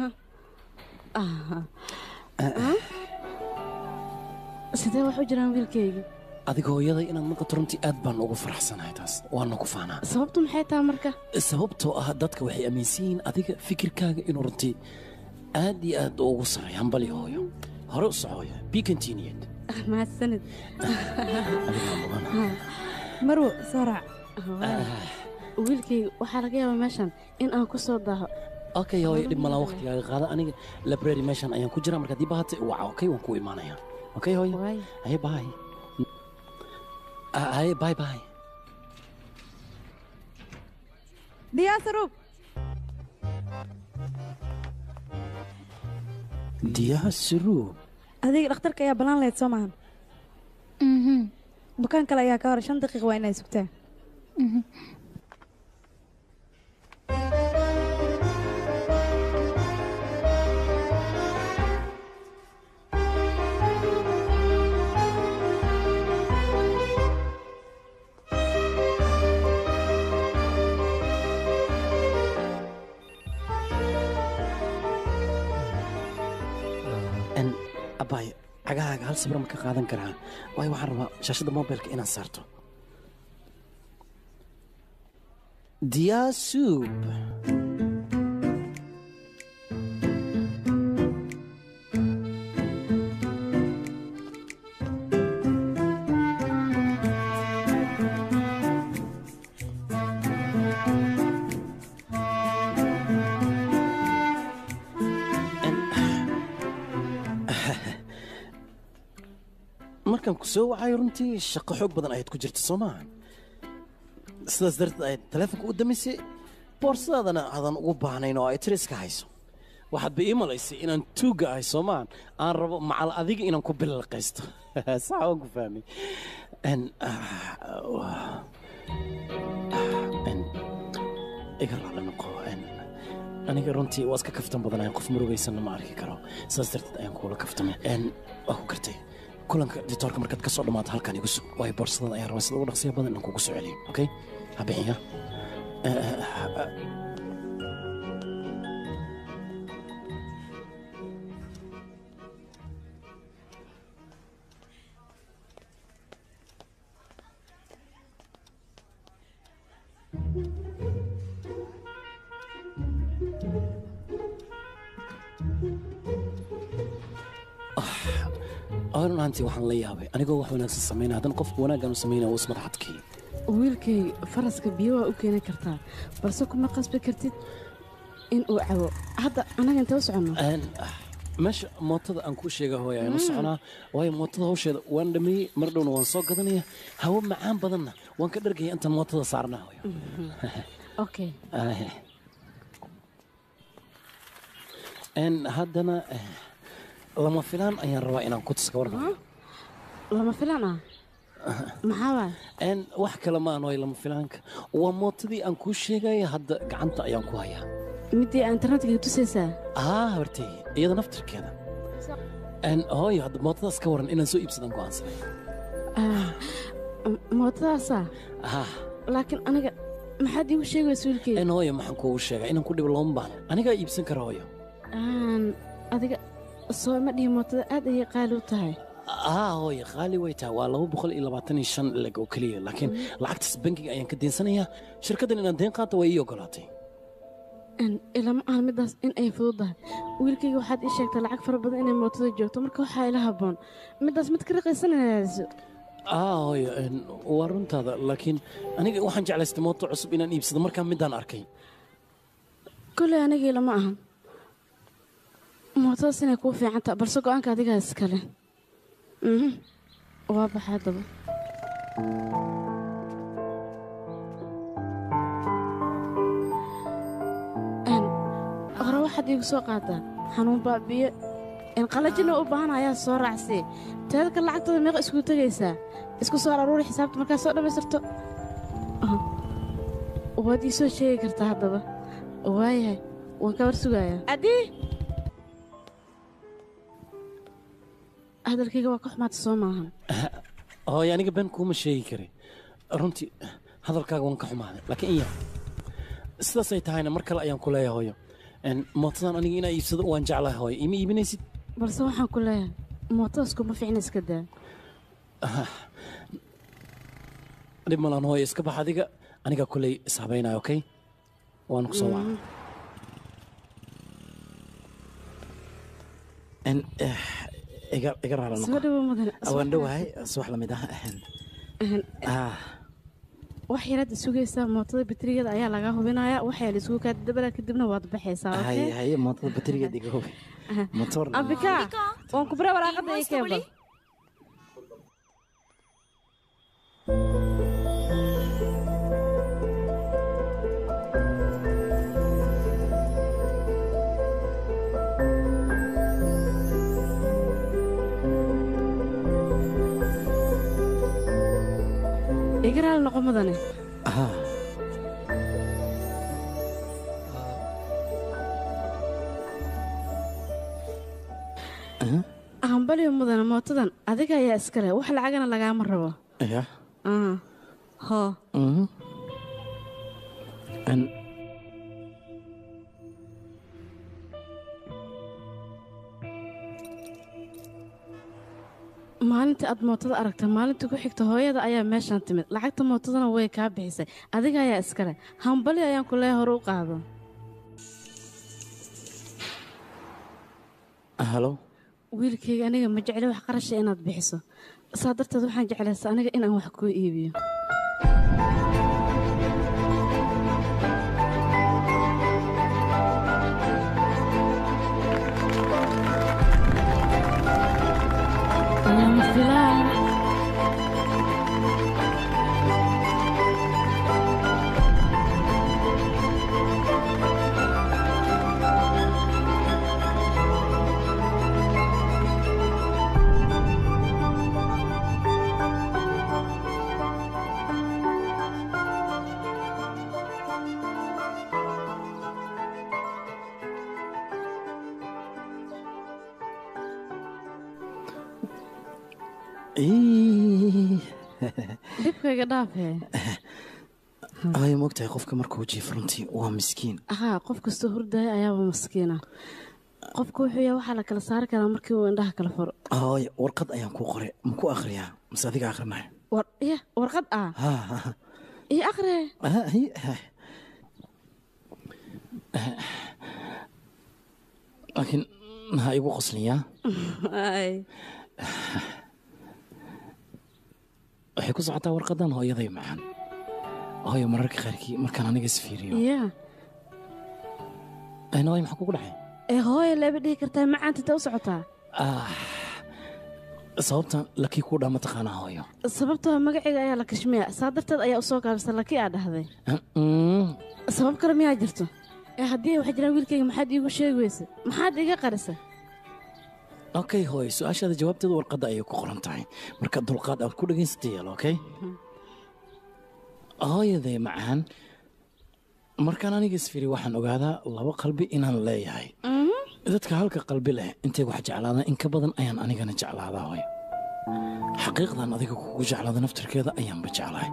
sidee wax u jiraan wiilkayga adiga hooyaday inaad maqato runtii aad baan ugu faraxsanahay taas waana ku faanaa sababtu maxay tahay marka sababtoo ah dadka waxay aaminsan yihiin adiga fikirkaaga inuu runtii aad iyo aad ugu sareeyo hambali hooyo hore u socoya be continued mahadsanid marwo soo raac wiilkayga waxaa laga yaabaa meeshan in aan ku soo daaho okay hooyo dhib malaan waqtigaaga qaada aniga library meeshan ayaan ku jiraa marka haddii bahatay waca okay waan ku imaanaya okay hooyo haye bye haye bye bye diyaa saruub diyaa saruub adiga dhakhtarka ayaa ballaan lahayd soo maahan bukaan kale ayaa ka hor shan daqiiq waa inay sugtaa abay cagahaaga hal sabra ma ka qaadan karaa waayo waxaan rabaa shaashadda mobilka inaad saarto diyaasub markaan ku soo wacayo runtii shaqo xoog badan ayaad ku jirta soo maaha sidaas darteed ayaad taleefonka u damisay boorsadaadana aadan ugu baahnayn oo ay tiri iska hayso waxaad ba ii malaysay inaan tuugga ahay soo maahan aan rabo macal adiga inaan ku bililqaysto sax waan ku fahmay iga raali noqo aniga runtii waa iska kaftan badanahay qof murugaysanna ma arki karo sidaas darteed ayaan kuula kaftamay waa ku gartay kulanka ditoorka markaad ka soo dhammaato halkan igu sug waayo boorsadada ayaan rabaa sida ugu dhaqsiya badan inaan kugu soo celiyo okay ha bixiya run ahaantii waxaan la yaabay anigoo wax wanaagsan samaynaya haddana qofka wanaaggaan u samaynaya uu ismadax adkeeyo wiilkayga faraska biyo waa u keeni kartaa balse kuma qasbi kartid in uu cabo hadda annaga intee u soconno meesha mootada aan kuu sheega hooya ayaan u soconaa waayo mootada hawsheeda waan dhameeyey mar dhowna waan soo gadanaya hawo macaan badanna waan ka dhargaya intaan mootada saarnaa hooyo okay Een, haddana eh, lama filaan ayaan rabaa inaan ku tuska warka lama filan ah maxaa waay Een, wax kale ma aan way lama filaanka waa mootadii aan kuu sheegaya hadda gacanta ayaan ku hayaa midii aa internetka tusaysaa aa hortay iyada naftirkeeda Een, hooyo hadda mootadaas ka waran inaan soo iibsadan go'aansanay Ah, m- mootadaasaa ah laakiin aniga maxaad iigu sheegaysa wiilkeyga een hooyo maxaan kuugu sheegaa inaan ku dhibo looma baahno anigaa iibsan kara hooyo Aan, adiga soo ima dhihi mootada aad ayay qaali u tahay aa hooyo qaali way tahay waa laba boqol iyo labaatan iyo shan leg oo keliya laakiin lacagtaas bankiga ayaan ka deensanayaa shirkaddan inaan deen qaato way ii ogolaatay Een, ilama aan midaas in ay fududahay wiilkayga waxaad ii sheegtay lacag fara badan inay mootada joogto marka waxaa ila habboon midaas mid ka raqaysanayso aa hooyo een, waa runtaada laakiin aniga waxaan jeclaystay mooto cusub inaan iibsado markaa midaan arkay koley anigii lama ahan mootadaas inay kuu fiican tahay balse go'aanka adigaa iskale Mhm. waa baxaa daba Een, hore waxaad iigu soo qaadaa xanuun baabiyo in qalajina u baahan ayaa soo raacsii teeda kale lacagtada meeqa isku tegaysaa isku soo aruuri xisaabta markaa soo dhammaystirto Aha. waad ii soo sheegi kartaa haddaba waayahay waan ka war sugayaa adii hadalkayga waa ka xumaata soo maahan hooyo aniga been kuuma sheegi kari runtii hadalkaaga waan ka xumaaday laakiin in yar sidaasay tahayna mar kale ayaan ku leeyahay hooyo Een, mootadan aniga inaa iibsado waan jeclahay hooyo ima iibinaysid balse waxaan ku leeyahay mootodaas kuma fiicna iska daa Ah, dhib malaan hooyo iska bax adiga aniga kuley ishabaynaya okay waan ku soo waca En, eh, iga iga raala soo noqo dhawo mudane waan dhowahay subax lamid ah ahan ah wax yaraad sugaysaa mootada baterigeeda ayaa lagaa hubinayaa waxaa la isugu kaa dabala kadibna waad baxaysaa haye okay? haye mootada baterigeed iga hubi Aha. motor ambika waan ku bare waraaqada ii keebal iga raali noqo mudane ah hambaliyo mudane mootadan adiga ayaa iskale wax lacagana lagaama rabo ya Ah, hoo mhm En, maalintii aad mootada aragtay maalintii ku xigta hooyada ayaa meeshaan timid lacagta mootadana way kaa bixisay adiga ayaa iskale hambali ayaan ku leeya hore u qaado halo wiilkayga aniga ma jecli wax qarasha inaad bixiso saa darteed waxaan jeclaysa aniga inaan wax kuu iibiyo lama filaan Ii. dhibkayga dhaafee hooyo moogtahay qofka markuu jiifo runtii waa miskiin haa qof kastoo hurdaya ayaaba maskiina qofka wuxuu yahay waxaa la kala saari karaa markii uu indhaha kala furo hooyo warqad ayaan kuu qoray ma ku akhriyaa mase adiga akhrinaya war ya warqad ah ha ha iyo akhriye ha hi ha laakiin ha igu qosliyaa ay waxay ku socotaa warqadan hooyaday macaan hooyo mararka qaarkii markaan aniga isfiiriyo ya hooyo maxaa kugu dhacay ee hooya leeba dhihi kartaa macaanta intee u socotaa ah sababtan lakii kuu dhaa mataqaanaa hooyo sababtoo magaciga ayaa la kashmiya saa darteed ayaa u soo gaabisa laki aa dhahday Mm, sabab kale miyaa jirto ee haddii ay wax jiraan wiilkayga maxaad iigu sheegi weysa maxaad iga qarisa okay hooy su-aashaada jawaabteeda warqadda ayay ku qoran tahay marka dulqaad aad ku dhagaysata yeelo okay hooyaday macaan markaan aniga isfiri waxaan ogaadaa laba qalbi inaan leeyahay dadka halka qalbi leh intay wax jeclaadaan in ka badan ayaan anigana jeclaadaa hooy xaqiiqdan adiga kugu jeclaada naftarkeeda ayaanba jeclahay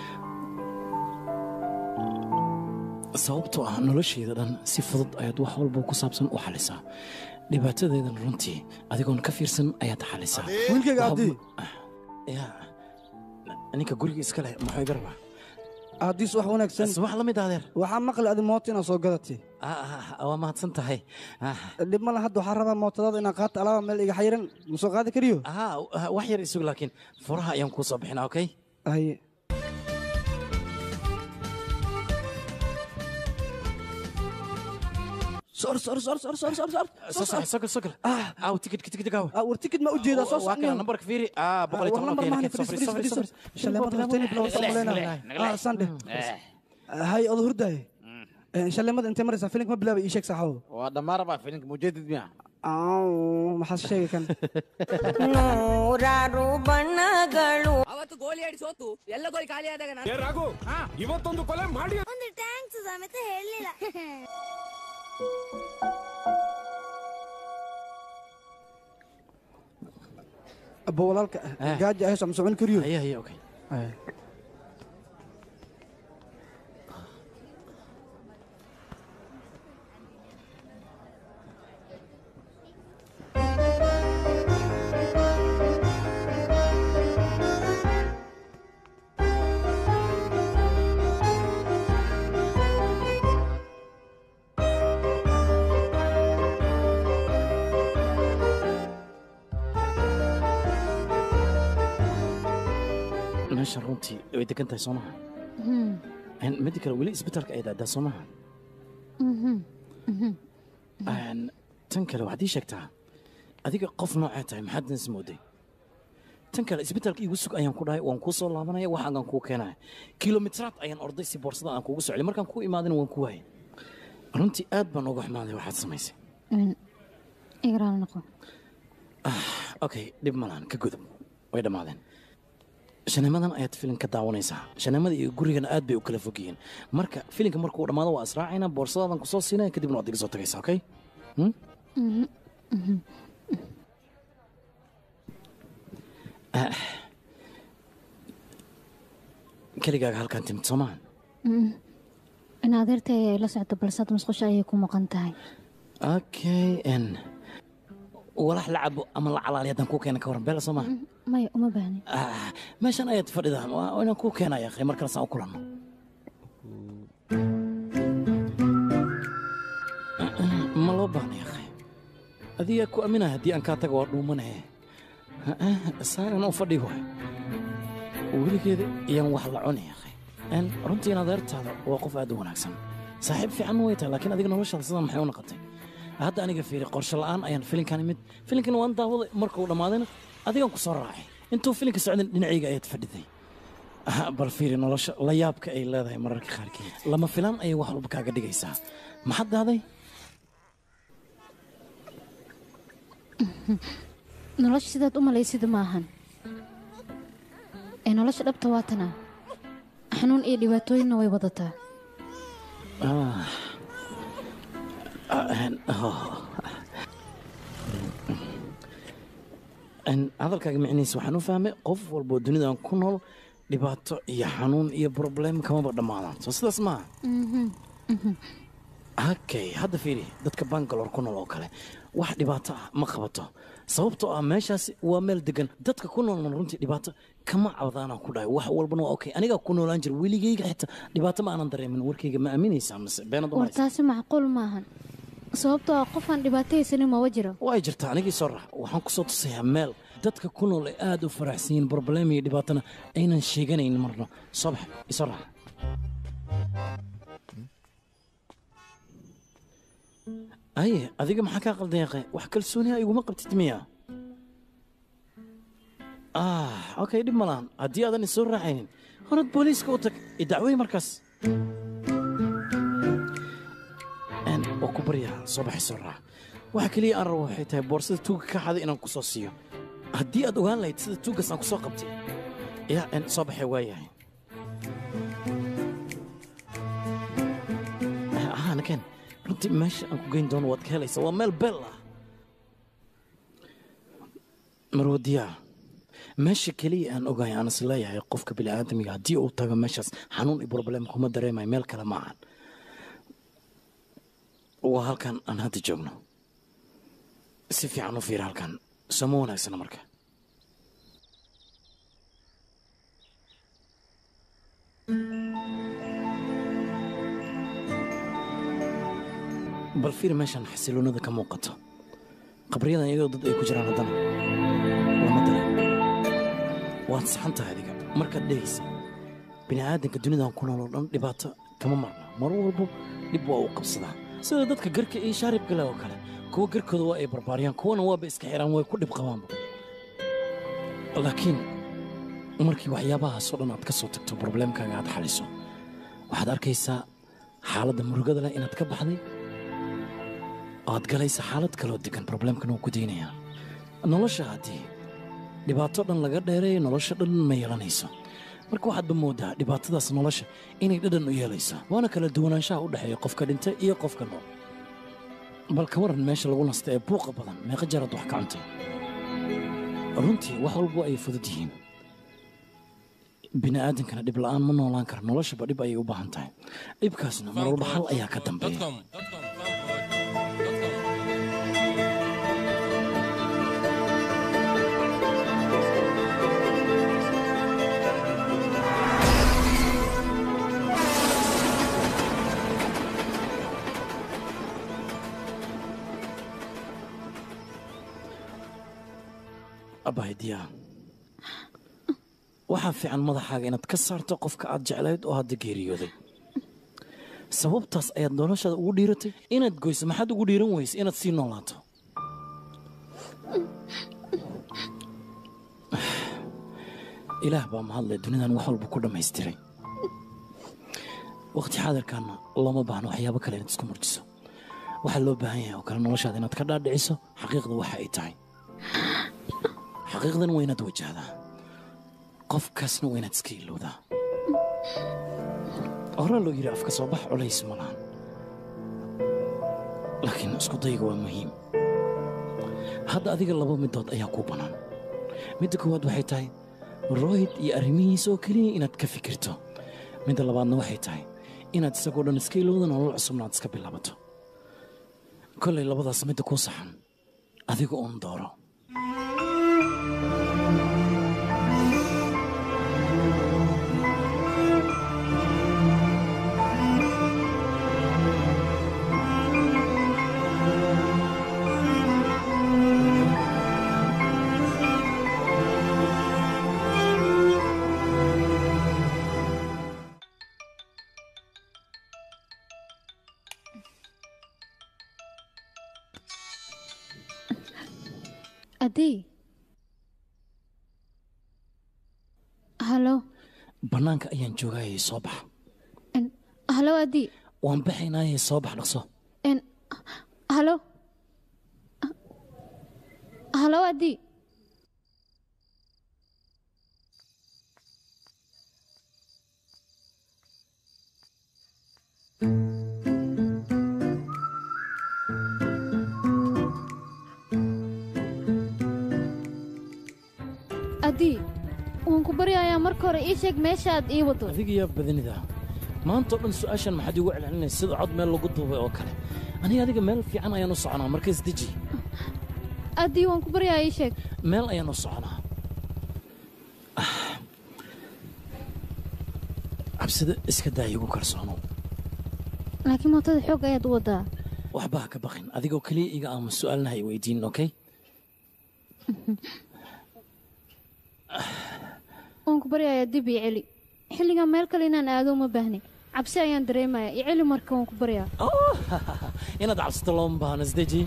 sababtoo ah nolosheeda dhan si fudud ayaad wax walba ku saabsan u xalisaa dhibaatadeedan runtii adigoon ka fiirsan ayaad xalisaa wiilkayga abdi ya ninka guriga iska leh maxay garba aadiis wax wanaagsan wax la mid adeer waxaa maqli adi mooto inaad soo gadatay waa mahadsan tahay dhib male hadda waxaa rabaa mootadaada inaan qaata alaaba meel iga xayiran ma soo qaadi kariyo wax yar isug laakiin furaha ayaan kuu soo bixinaa okay haye sor sor sor sor sor sor sor soo soco sokol sokol aaw tikid tikid gaaw war tikid ma ujeedaa soo waa kana nambarka fiiri aa boqol iyo war toban nambar okay mahani naked fadhiis soo fadhiis fadhiis fadhiis shaleemada hoftayni bilow soo maleyna ah sande hay odo hurdaaye shaleemada intee maraysaa filinka ma bilaabay ii sheeg saaxaabo waa dhammaan rabaa filinka mujeedid miya maxaad sheegi kan ನೂರಾರು ಬಣ್ಣಗಳು ಅವತ್ತು ಗೋಲಿ ಆಡಿ ಸೋತು ಎಲ್ಲ ಗೋಲಿ ಖಾಲಿ ಆದಾಗ ಏ ರಾಘು ಇವತ್ತೊಂದು ಕೊಲೆ ಮಾಡಿ ಒಂದು ಟ್ಯಾಂಕ್ಸ್ ಸಮೇತ ಹೇಳಲಿಲ್ಲ abo walaalka gaaja ahayso ma socon kariyo haye haye okay meesha runtii way degan tahay soo maha midda kale weli isbitaalka ay daadaa soo maha tan kale waxaad ii sheegtaa adiga qof noocee tahay maxaad nas mooday tan kale isbitaalka iigu sug ayaan ku dhahay waan kuu soo laabanaya waxaagaan kuu keenaya kilomitiraad ayaan orday si boorsada aan kuugu socli markaan kuu imaadina waan ku waayay runtii aad baan uga xumaaday waxaad samaysay igraal noqo okay dhib malaan ka gudub way dhammaadeen shanimadan ayaad filin ka daawanaysaa shanimada iyo gurigana aad bay u kala fog yihiin marka filinka markuu dhammaado waa israacaynaa boorsadadan kusoo siinaya kadibna waad iga soo tagaysaa okay keligaaga halkaan timid soo maaha in adeertay ay la socdo balsad musqusha ayay ku maqan tahay okay n walax la cabo ama la calaali haddaan kuu keena ka waran beela soo maaha maya uma baahni meeshan ayaad fadhidaan waa inaan kuu keenaya akhay mar kale saan u kulanno ma loo baahnay akhay adigaa ku aaminaya haddii aan kaa tago waa dhuumanaye saaran u fadhi waay weligeeda iyaan wax la cunay akhay runtiina adeertaada waa qof aad u wanaagsan saaxiib fiican way tahay laakiin adiga noloshaada sidan maxay u noqotay hadda aniga fiiri qorshe la'aan ayaan filinkan imid filinkan waan daawaday markuu dhammaadayna adigaan ku soo raacay intuu filinka socdan dhinacayga ayaad fadhiday bal fiiri nolosha la yaabka ay leedahay mararka qaarkeed lama filaan ayay wax walba kaaga dhigaysaa maxaad daaday nolosha sidaad u malaysida maahan ee nolosha dhabta waa tanaa xanuun iyo dhibaatooyinna way wadataa hadalkaaga micnihiisa waxaan u fahmay qof walboo dunidan ku nool dhibaato iyo xanuun iyo broblem kamaba dhammaadaan soo sidaas maaha okay hadda fiiri dadka bangalore ku nool oo kale wax dhibaato ah ma qabato sababtoo ah meeshaasi waa meel degan dadka ku noolna runtii dhibaato kama cabdaanaan ku dhahay wax walbana waa okay anigaa ku noolaan jira weligayga xitaa dhibaato ma aanan dareemin warkayga ma aaminaysaa mise beenad war taasi macquul maahan sababtoo ah qofaan dhibaatahaysanin maba jiro way jirtaa anigii soo rax waxaan ku soo tusayaa meel dadka ku nool ay aad u faraxsan yihiin broblem iyo dhibaatana aynan sheeganayn marno soo bax isoo rax aye adiga maxaa kaa qaldan yaqe wax kalsooniha iguma qabtid miya ah okay dhib ma lahan haddii aadan isoo raacaynin horad booliiska u tag idacwey markaas baryaa soo baxay soo raac waxa keliya aan rabo waxay tahay boorsada tuugga ka xaday inaan ku soo siiyo haddii aad ogaan lahayd sida tuuggaas aan ku soo qabtay yaa en soo baxay waayahay ahaa nakeen runtii meesha aan ku geyn doono waad ka helaysaa waa meel beel ah marwadiyaa meesha keliya aan ogahay aan is leeyahay qofka bini'aadamiga haddii uu tago meeshaas xanuun iyo problem kuma dareemayo meel kale ma ahan waa halkan aan hadda joogno si fiican u fiir halkan sooma wanaagsana marka bal fiir meeshan xasiloonada ka muuqato qabriyadan iyadoo dad ay ku jiraan haddana waa madale waad saxan tahay adiga markaad dhehaysa bini'aadanka dunidan ku nool oo dhan dhibaato kama marna mar walbo dhib waa uu qabsadaa sida dadka garka iyo shaaribka leh oo kale kuwa garkooda waa ay barbaariyaan kuwana waaba iska xiraan way ku dhib qabaanba laakiin markii waxyaabahaasoo dhan aad ka soo tagto probleemkaaga aad xaliso waxaad arkaysaa xaaladda murugada leh inaad ka baxday oad galaysa xaalad kaloo degan probleemkan uu ku daynayaa nolosha haddii dhibaato dhan laga dheereeyo nolosha dhan ma yeelanayso marka waxaadba moodaa dhibaatadaas nolosha inay dhadhan u yeelayso waana kala duwanaanshaha u dhexeeya qofka dhintay iyo qofka nool bal ka waran meesha lagu nasta ee buuqa badan meeqa jaraad wax ka cuntay runtii wax walbo ay fudud yihiin bini'aadankana dhib la'aan ma noolaan kara noloshaba dhib ayay u baahan tahay dhibkaasna mar walba hal ayaa ka dambeeya abahdiyaa waxaa fiican madaxaaga inaad ka saarto qofka aad jeclayd oo hadda geeriyooday sababtaas ayaad noloshaada ugu dhiiratay inaad goyso maxaad ugu dhiiran weyse inaad sii noolaato ilaah baa mahadle dunidan wax walba ku dhammaystiray wakhti xaadirkaana looma baahno waxyaabo kale inaad isku murjiso waxaa loo baahan yahay oo kale noloshaada inaad ka dhaadhiciso xaqiiqda waxa ay tahay xaqiiqdan waa inaad wajahdaa qofkaasna waa inaad iska ilowdaa horaa loo yidhi afka soo bax culays ma lahan laakiin isku dayga waa muhiim hadda adiga laba midood ayaa kuu bannaan midda koowaad waxay tahay royd iyo arrimihiisa oo keliya inaad ka fikirto midda labaadna waxay tahay inaad isagoo dhan iska ilowda nolol cusubna aad iska bilaabato kollay labadaas midda kuu saxan adiga uun dooro adii halo bannaanka ayaan joogayay soo bax halo adii waan baxaynaayay soo bax dhaqso n halo halo adii adii waan ku baryayaa marka hore ii sheeg meeshaaad ii wado adiga yaa badanida maantao dhan su'aashan maxaad iigu celcelinaysa sida cod meel lagu duubay oo kale aniga adiga meel fiican ayaan u soconaa markaas deji adii waan ku baryayaa ii sheeg meel ayaan u soconaa cabsida iska daa igu kalsoonow laakiin mootada xoog ayaad u wadaa waxba ha ka baqin adigoo keliya iga aamus su'aalna ha i weydiin okey waan ku baryayaa dib ii celi xilligan meel kale inaan aado uma baahni cabsi ayaan dareemayaa ii celi marka waan ku baryaa inaad cabsato looma baahno isdeji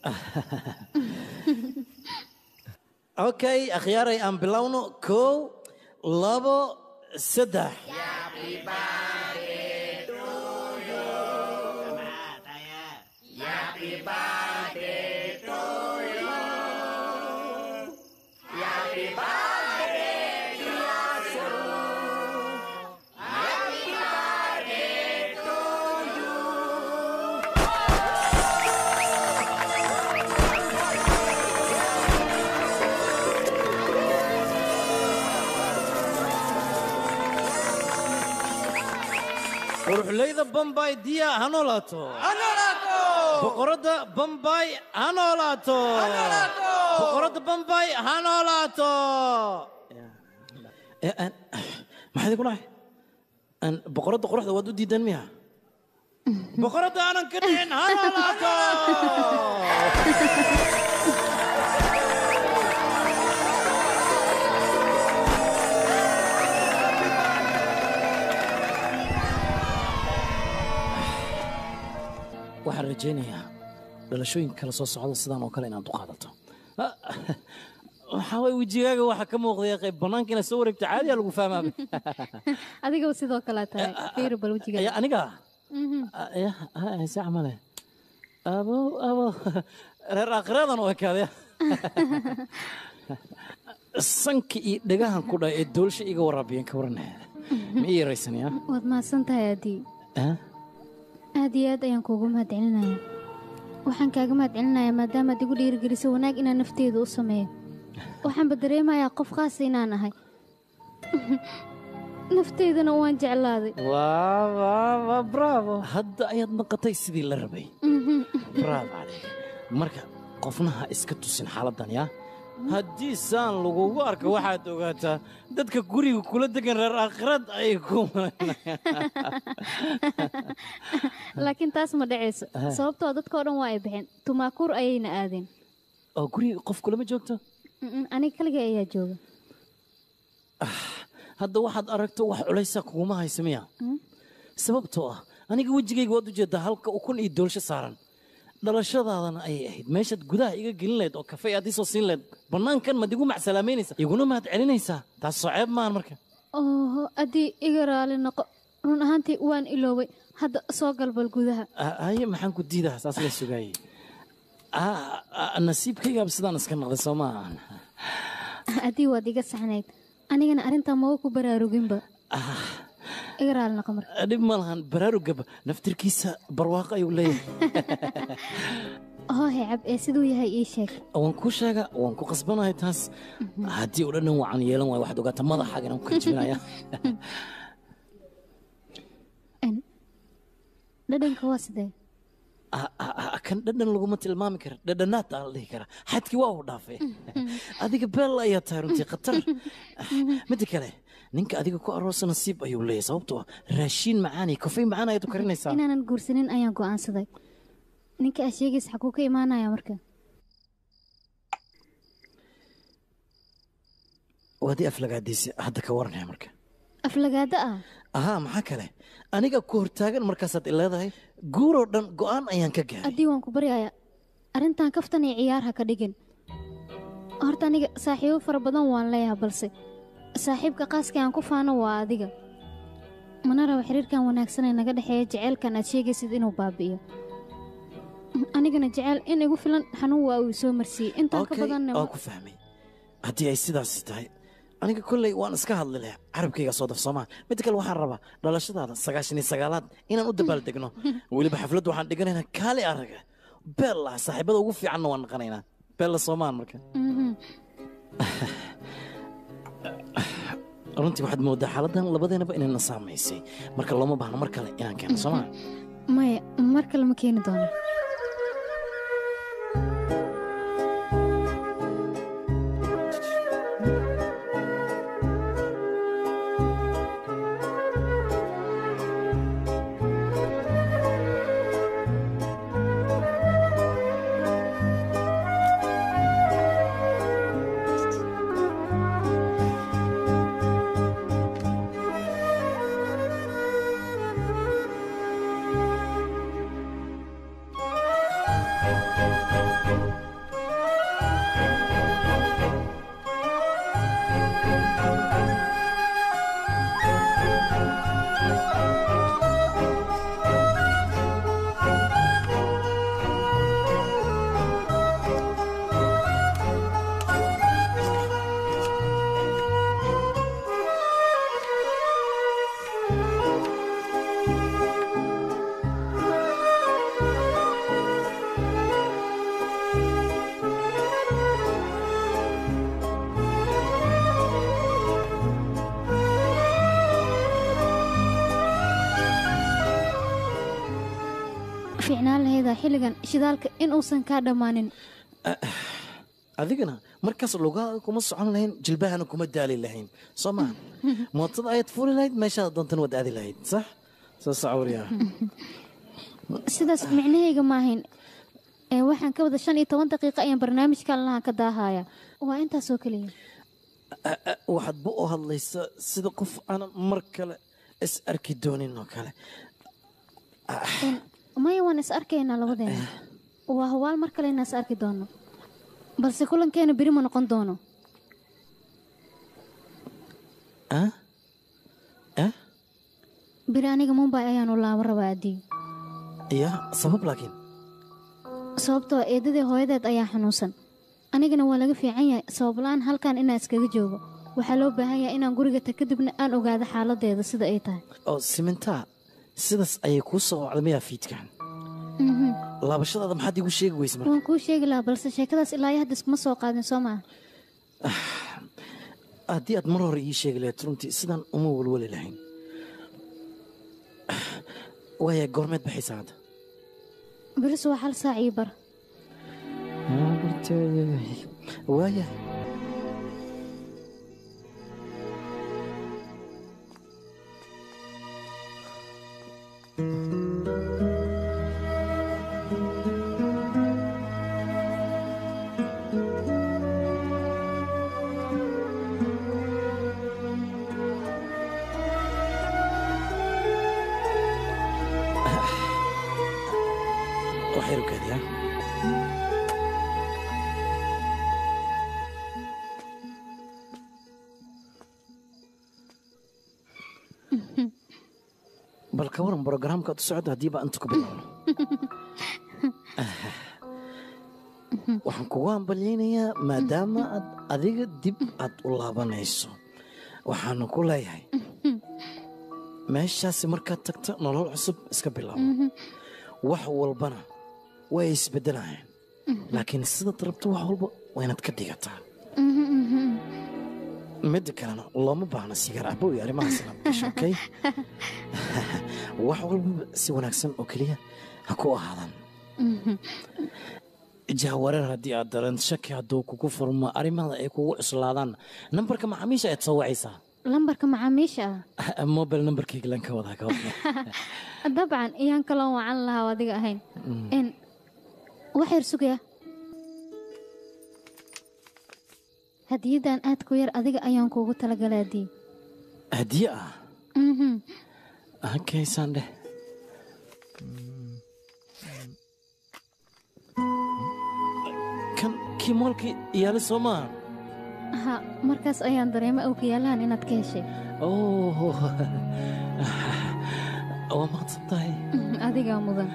okay akhyaaray aan bilowno kow labo saddex quruxleyda bambay diya ha noolaato boqoradda bambay ha noolaato boqoradda bambay ha noolaato Eh, eh, maxaa idinku dhacay Een, boqoradda quruxda waad u diidaan miya boqoradda aanan ka dhicin ha noolaato waxaan rajaynayaa dhalashooyinka kala soo socda sidaan oo kale inaad u qaadato Ah, waxaa waye wejigaaga waxaa ka muuqdaya qayb bannaanka inaad soo wareegto caadiyaa lagu fahmaaba adigaba sidoo kale tahay fiiri bal Ya, wejiga aniga se camale abo abo reer aakhiradan u ekaadaya sanka iyo dhagahan ku dha ee doolsha iga waraabiyeen ka waranaheeda ma ii yaraysanaya waad mahadsan tahay aadii aad iyo aad ayaan kuugu mahadcelinayaa waxaan kaaga mahadcelinayaa maadaamaad igu dhiirigelisay wanaag inaan nafteedu u sameeyo waxaanba dareemayaa qof khaasa inaan ahay nafteydana waan jeclaaday waa bravo hadda ayaad naqatay sidii la rabay bravo calayk marka qofna ha iska tusin xaaladdan yaa haddii saan lagugu arko waxaad ogaataa dadka guriga kula degan reer aakhirad ay ku laakiin taas ma dhacayso Ah. sababtoo dadkao dhan waa ay baxeen tumaakuur ayayna aadeen oo guriga qof kulama joogto Mm-mm, aniga kaliga ayaa jooga hadda waxaad aragto wax culaysa kuguma haysa miya Mm. sababtoo ah aniga wejigayga waad ujeedaa halka ukun iyo doolsho saaran dhalashadaadana ayay ahayd meeshaad gudaha iga gelin lahayd oo kafey aad isoo siin lahayd bannaankan mad igu macsalaameynaysa iguna mahad celinaysaa taas soo ceeb maahan marka oho haddii iga raali noqo run ahaantii waan iloobay hadda soo galbal gudaha Ah, haye maxaan ku diidaa saas la sugaayey Ah, ah, nasiibkaygaaba sidaan iska noqday soo maahan haddii waad iga saxnayd anigana arrintaa maga ku baraaruginba iga raali noqo marka dhib ma lahan baraarugaba naftirkiisa barwaaqo ayuu leeyahay hoohe cab ee siduu yahay ii sheeg waan kuu sheega waan ku qasbanahay taas haddii oo dhan wacan yeelan waayo waxaad ogaataa madaxaaga inaan ku kajibinaya dhadhanka waa sidee Ah, ah, ah, kan dhadhan laguma tilmaami kara dhadhanaad aa la dhihi karaa xadkii waa uu dhaafay adiga beel ayaa tahay runtii khatar midda kale ninka adiga ku aroosa nasiib ayuu leeyahay sababtoo ah raashiin macaan iyo kafey macaan ayaad u karinaysaa inaanan guursanin ayaan go'aansaday ninka aa sheegaysa xaguu ka imaanaya marka waadii aflagaadiisi hadda ka waranaya marka aflagaada ah ahaa maxaa kale aniga ku hortaagan markaasaad ileedahay guuroo dhan go'aan ayaan ka gaaray haddii waan ku baryaya arrintan kaftan iyo ciyaar ha ka dhigin horta aniga saaxiibo fara badan waan leeyahay balse saaxiibka qaaska aan ku faano waa adiga mana raba xiriirkan wanaagsan ee naga dhexeeya jeceylkan aad sheegaysid inuu baabi'iyo anigana jeceyl in igu filan xanuun waa uu soo marsiiyey intaan ka Okay, badanna waan ku fahmay haddii ay sidaasi tahay aniga kolley waan iska hadli leh carabkayga soo daf soomaa midda kale waxaan rabaa dhalashadaada sagaashan iyo sagaalaad inaan u dabaaldegno weliba xafladda waxaan dhiganaynaa kaali araga beella saaxiibada ugu fiicanna waan naqanaynaa beella soomaan marka Mhm. runtii waxaad moodaa xaaladdan labadeenaba inayna saamaysay marka looma baahno mar kale inaan keeno soomaa maya mar kale ma keeni doono Thank fiicnaan lahaydaa xilligan shidaalka in uusan kaa dhammaanin adigana markaas lugahaaga kuma socon lahayn jilbahana kuma daali lahayn soo maa mootada ayaad fuli lahayd meeshaad doontan waad aadi lahayd sax soo sacawriyaa sidaas micnahayga maahayn ee waxaan ka wada shan iyo toban daqiiqo ayaan barnaamijkan lahaan ka daahaya waa intaasoo keliya waxaad bu u hadlaysa sida qof aan mar kale is arki doonin oo kale maya waan is arkaynaa labadeena waa hubaal mar kale inaan is arki doono balse kulankeena beri ma noqon doono ah ah beri aniga mumbay ayaanu laabo rabaa adii ya sabab laakiin sababtoo eedadii hooyadeed ayaa xanuunsan anigana waa laga fiican yahay sababla-aan halkan inaan iskaga joogo waxaa loo baahan yahay inaan guriga ta kadibna aan ogaado xaaladeeda sida ay tahay oo simintaa sidaas ayay kuu soo wacda miyaa fiidkan Mhm. laabashadaada maxaad iigu sheegi weyse marka waan kuu sheegi lahaa balse sheekadaas ilaa iyo hadda iskuma soo qaadin soo maaha haddii aad mar hore ii sheegi lahayd runtii sidaan uma welweli lahayn waaya goormeed baxaysaa hadda beris waa hal saac ii bar waaya waxyar u kaadiyaa bal ka waran brogaraamkaad u socda haddiiba inta ku bilaabno waxaan kugu hambalyaynayaa maadaama aad adiga dib aad u laabanayso waxaanu ku leeyahay meeshaasi markaad tagto nolol cusub iska bilaabo wax walbana way isbeddelayaan laakiin sidaad rabto wax walba waa inaad ka dhigataa midda kalena looma baahna sigaar cabo iyo arrimahaasna gasho okay wax walbaba si wanaagsan oo keliya ha ku ahaadaan jahwareer haddii aad dareen shaki hadduu kugu furmo arrimada ay kugu cuslaadaan nambarka macaamiisha ayaad soo wacaysaa lambarka macaamiisha ah mobile nambarkayga lan ka wadaa ka wada dabcan iyaan kaloo wacan lahaa oo adiga ahayn n wax yar sugaya hadiyadan aad ku yar adiga ayaan kuugu talagalay adii hadiye ah Mhm. halkaysaan dheh kan kii moolkii iyaali soo maaha ha markaas ayaan dareemay awkiyaalahan inaad ka heshay oh waa maqsan tahay Mhm, adigaa mudan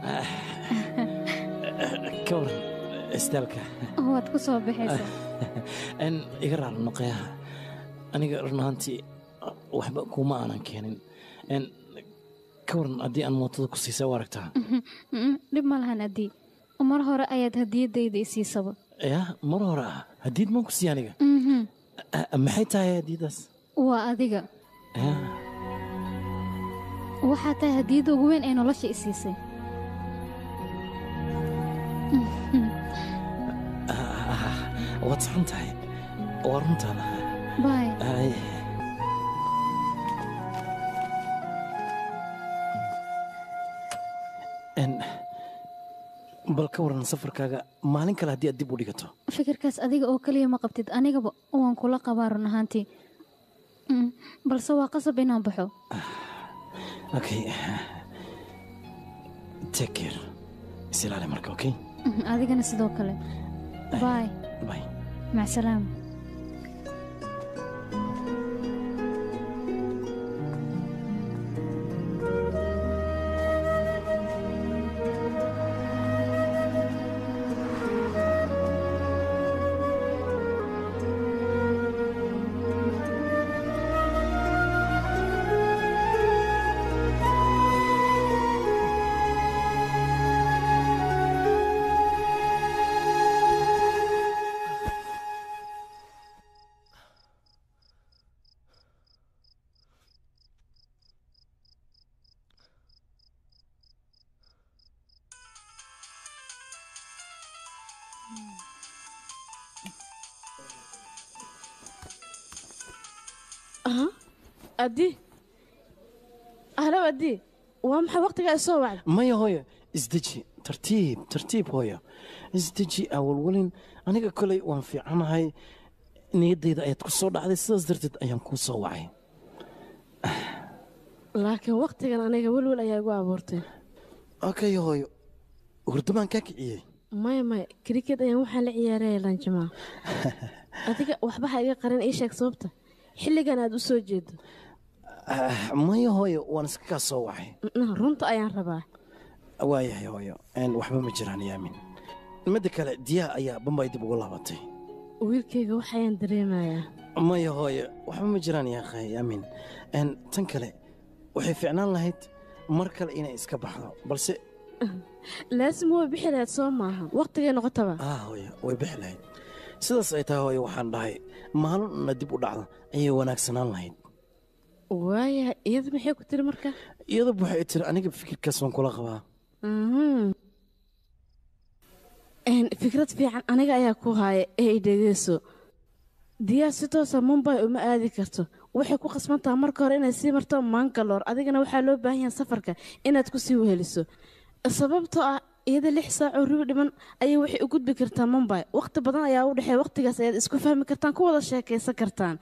ka waran istaalka waad ku soo baxaysaa n iga raar noqeyaha aniga run ahaantii waxba kuma aanan keenin n ka waran haddii aan mootada ku siisay u aragtaa Mhm, mhm, dhib ma lahan adii mar hore ayaad hadiyadayda isiisaba ya mar hore ah hadiid maan ku siiya aniga Mhm, Ah, maxay tahay hadiidaas waa adiga Ya, waxaa tahay hadiyadda ugu weyn ee nolosha isiisay ah, waad saxan tahay waa runtaada bay Ay. n bal ka waran safarkaaga maalin kale haddii aad dib u dhigato fikirkaas adiga oo keliya ma qabtid anigaba waan kula qabaa run ahaantii Mm, balse waa qasab inaan baxo okay take care isilaali marka okay Mhm, adigana sidoo kale bay Bye. macsalaama aha addi ahlow addi waa maxay waqtigaa isoo wacda maya hooyo isdeji tartiib tartiib hooyo isdeji awalwalin aniga koley waan fiicanahay niyaddayda ayaad ku soo dhacday sidaas darteed ayaan kuu soo wacay laakiin waqtigan aniga welwel ayaa igu abuurtay okay hooyo hurdamaan kaa kiciyey maya maya kriket ayaan waxaan la ciyaaraya lanjamaa adiga waxba ha iga qarin ii sheeg sababta xilligan aad u soo jeedo Ah, maya hooyo waan iska kaa soo wacay Mm, runta ayaan rabaa waayahay hooyo een, waxba ma jiraan yaamin midda kale diyaa ayaa bambay dib ugu laabatay wiilkayga waxayaan dareemayaa maya hooyo waxba ma jiraan yaakhay yaamin Een, tan kale waxay fiicnaan lahayd mar kale inay iska baxdo balse laasim waa bixi lahayd soo maaha waqtigay noqotaba ah hooyo way bixi lahayd sidaas ay tahay hooyo waxaan dhahay maalina dib u dhacdo ayay wanaagsanaan lahayd waayahay iyada maxay ku tiri marka iyadaba waxay tiri aniga fikirkaas waan kula qabaa Mhm. Een, fikrad fiican aniga ayaa ku haaya ee i dhegeyso diyaa si toosa mumbay uma aadi karto waxay ku khasbantaha marka hore inay sii marto mankaloor adigana waxaa loo baahan yahay safarka inaad ku sii weheliso sababtoo ah iyada lix saacoo rubi dhiman ayay waxay u gudbi kartaa mumbay waqti badan ayaa u dhexeeya waqtigaas ayaad isku fahmi kartaan ku wada sheekaysan kartaan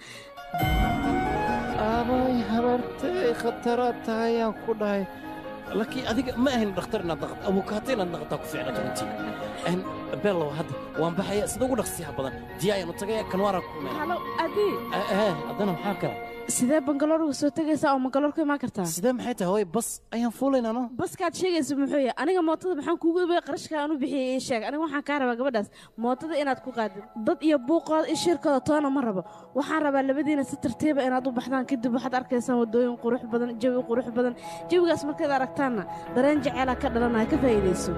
aabay habartay khataraad tahay ayaan ku dhahay laakiin adiga ma ahayn dhakhtar inaad dhaqato abukaato inaad dhaqataa ku fiicnata runtii Een, bellow hadda waan baxaya sida ugu dhaqsiyaha badan diyaa ayaanu tagaya kanwaaraan ku meel halo adii haddana maxaa kale sidee bangaloor uga soo tegaysaa oo mangaloor ku imaan kartaa sidee maxay tahay hooy bas ayaan fuulaynaa no baskaad sheegaysa muxuu yahay aniga mootada maxaan kuugu ibay qarashka aan u bixiyey ii sheeg aniga waxaan kaa rabaa gabadhaas mootada inaad ku qaadid dad iyo buuqooda iyo shirkooda toona ma rabo waxaan rabaa labadiina si tartiiba inaad u baxdaan kadib waxaad arkaysaan wadooyin qurux badan jawi qurux badan jawigaas markaad aragtaanna dareen jeceelaa ka dhalanaya ka faa'iidayso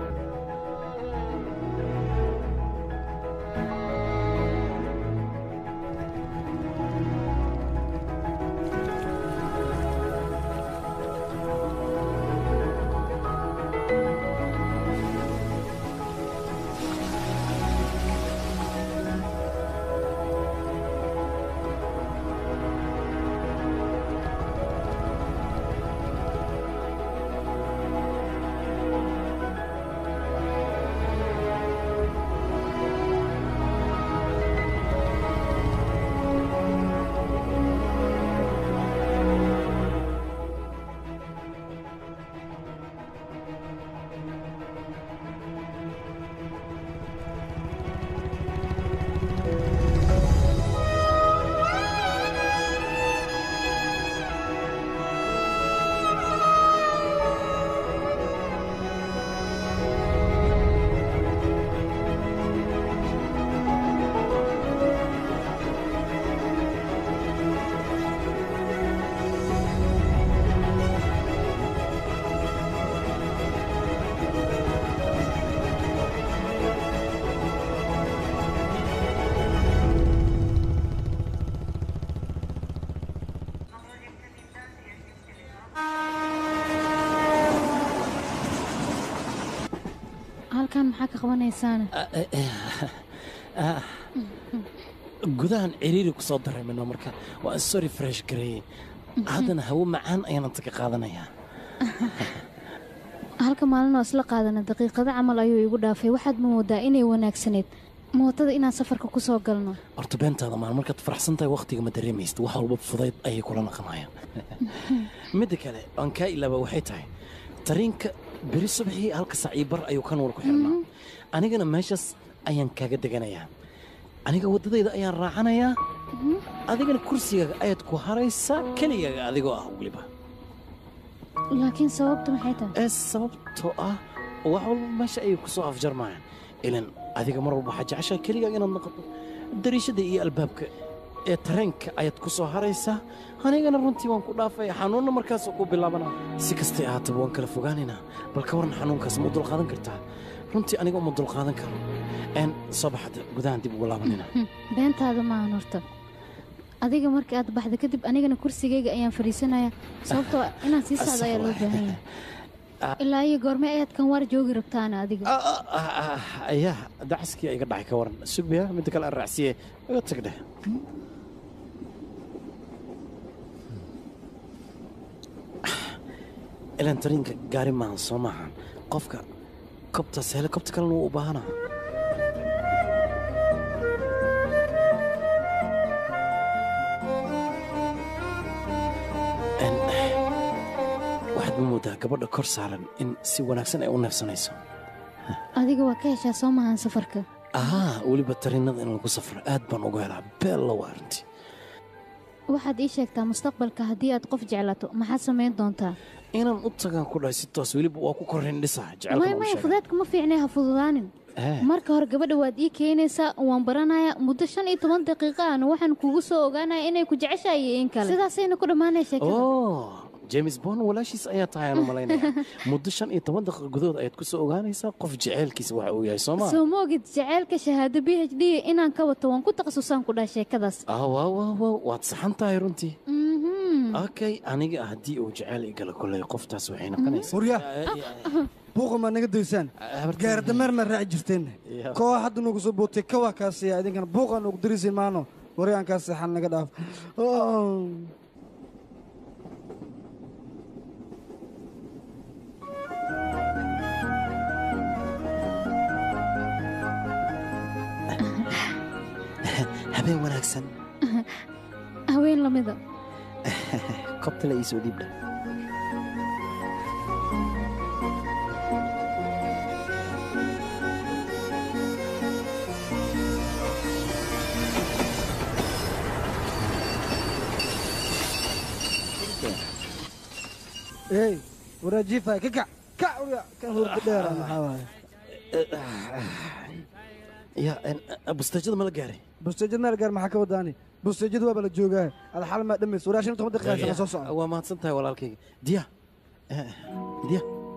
halkan maxaa ka qabanaysaana Ah, gudahan ciriiri ku soo dareemino marka waa sorry fresh gareeye haddana hawo macaan ayaan inta ka qaadanayaa halka maalin oo isla qaadana daqiiqado camal ayuu igu dhaafay waxaad ma moodaa inay wanaagsaneyd mootada inaan safarka ku soo galno horta beentaada maal markaad faraxsan tahay wakhtiga ma dareemaysid wax walba fudayd ayay kula naqanayaan midda kale aan kaa ilaaba waxay tahay tariinka beri subaxii halka sac iyo bar ayuu ka nuur ku xirnaa anigana meeshaas ayaan kaaga deganayaa aniga waddadayda ayaan raacanayaa adigana kursigaaga ayaad ku haraysaa keligaaga adigoo ah weliba laakiin sababtu maxay tahay ee sababtoo ah wax walba meesha ayay ku soo afjarmayaan ilan adiga mar walba waxaa jeceshaa keligaaga inaad noqoto dariishada iyo albaabka ee tareenka ayaad ku soo haraysaa anigana runtii waan ku dhaafaya xanuunna markaasoo ku bilaabana si kastay ahaataba waan kala fogaanaynaa bal ka warran xanuunkaas ma u dulqaadan kartaa runtii aniga uma dulqaadan karo een soo baxada gudahan dib ugu laabanina Hm, beentaada maahan horta adiga markii aad baxda kadib anigana kursigayga ayaan fadhiisanayaa sababtoo ah inaan sii socdo ayaa loo baahan yahay ilaa iyo goorme ayaad kan waar joogi rabtaana adiga ayaa dacaskii iga dhacay ka waran sugbaya midda kale aan raacsiye iga tag dheh ilan tariinka gaari maahan soo maahan qofka kobtaas helikobta kalena wuu u baahanaa En, waxaad ma moodaa gabadha kor saaran in si wanaagsan ay u neefsanayso adiga waa ka heshaa soo maahan safarka ahaa weliba tariinada in lagu safro aad baan uga helaa beella waa arrintii waxaad ii sheegtaa mustaqbalka haddii aad qof jeclato maxaad samayn doontaa inaan u tagaan ku dhahay si toos weliba waa ku korrayn dhisaa maya jecelkana u maya sheega fudaadka ma fiicnay ha fududaanin marka hore gabadha waad ii keenaysaa waan baranayaa muddo shan iyo toban daqiiqo ahna waxaan kugu soo ogaanaya inay ku jeceshahay iyo in kale sidaasayna ku dhammaanaya sheekada oh james bond walaashiis ayaa tahay aan u malaynaya muddo shan iyo toban daqiiqa gudahood ayaad ku soo ogaanaysaa qof jeceelkiisa waxa uu yahay soo maa soo ma ogid jaceylka shahaado b h d inaan ka wato waan ku takhasusaan ku dhaha sheekadaas ah waa waa waa waad saxan tahay runtii Mhm. okay aniga haddii uu jeceyl i gala kolley qoftaas waxay noqonaysaa hurya buuqa maad naga daysaan gaari dameer maad raaci jirteen koowa hadda noogu soo bootay kawaa kaasiya idinkana buuqa noogu darisiin maano wari aan kaa seexan naga dhaaf Oh. habeen wanaagsan haween lamida kobtale ii soo dhiibdha ey waraajiifa ka kac kac urya kan hurda dheera maxaa waaye ya busteejada ma la gaaray busteejad meel gaar maxaa ka wadaani busteejad waaba la joogaa ada xal maa dhamays waraa shan iyo toban daqiiqa shaqa soo socda waa mahadsan tahay walaalkayga diya Eh, diya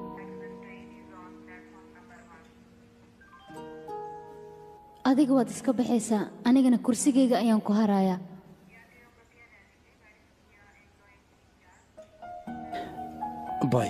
adiga waad iska baxaysaa anigana kursigayga ayaan ku harayaa bay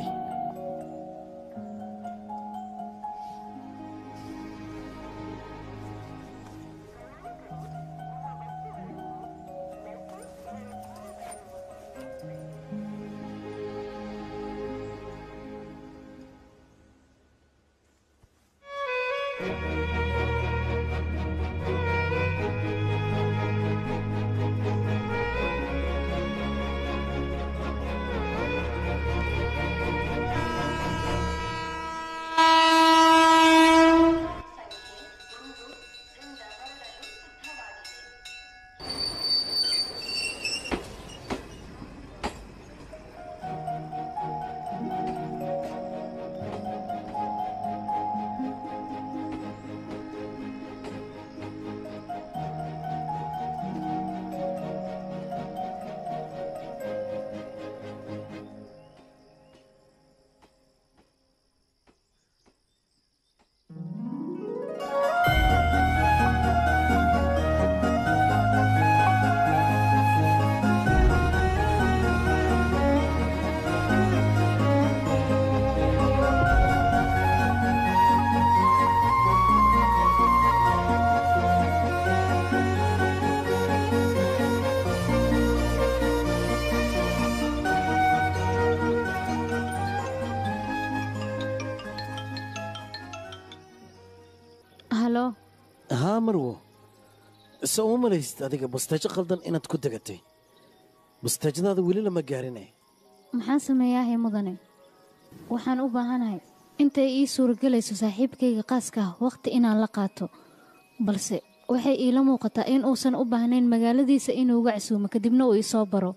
halo haa marwo soo uma malaysid adiga busteejo qaldan inaad ku degatay busteejadaada weli lama gaarine maxaan sameeyaahay mudane waxaan u baahanahay intay ii suuragelayso saaxiibkayga qaaska ah wakhti inaan la qaato balse waxay iila muuqataa in uusan u baahnayn magaaladiisa inuu uga casuumo kadibna uu isoo baro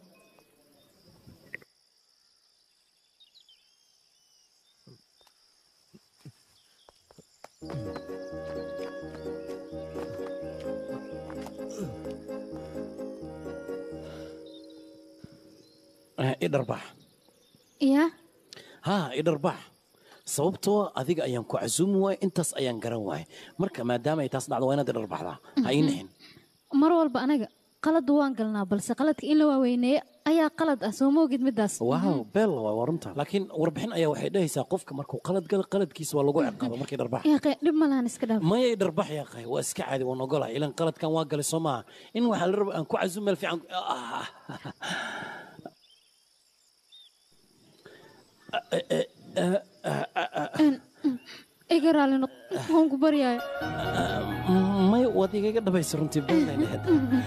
Eh, i dharbaax yaa haa i dharbaax sababtoo adiga ayaan ku casuumi waaya intaas ayaan garan waaya marka maadaama ay taas dhacdo waa inaad i dharbaxdaa ha ii nixin mar walba anaga qaladu waan galnaa balse qaladka in la waaweyneeyo ayaa qalad ah soo moogid middaas waaw beel waa waa runta laakiin warbixin ayaa waxay dhahaysaa qofka markuu qalad gala qaladkiisa waa lagu ciqaaba markii dharbaax yaaqe dhib ma lahan iska dhaaf maya i dharbax yaaqay waa iska caadi waan ogolahay ilan qaladkan waa galay soo maaha in waxaa la raba aan ku casuum meel fiican Ah. iga raali noq waan ku baryaaya may waad igaga dhabaysa runtii beenay lahayd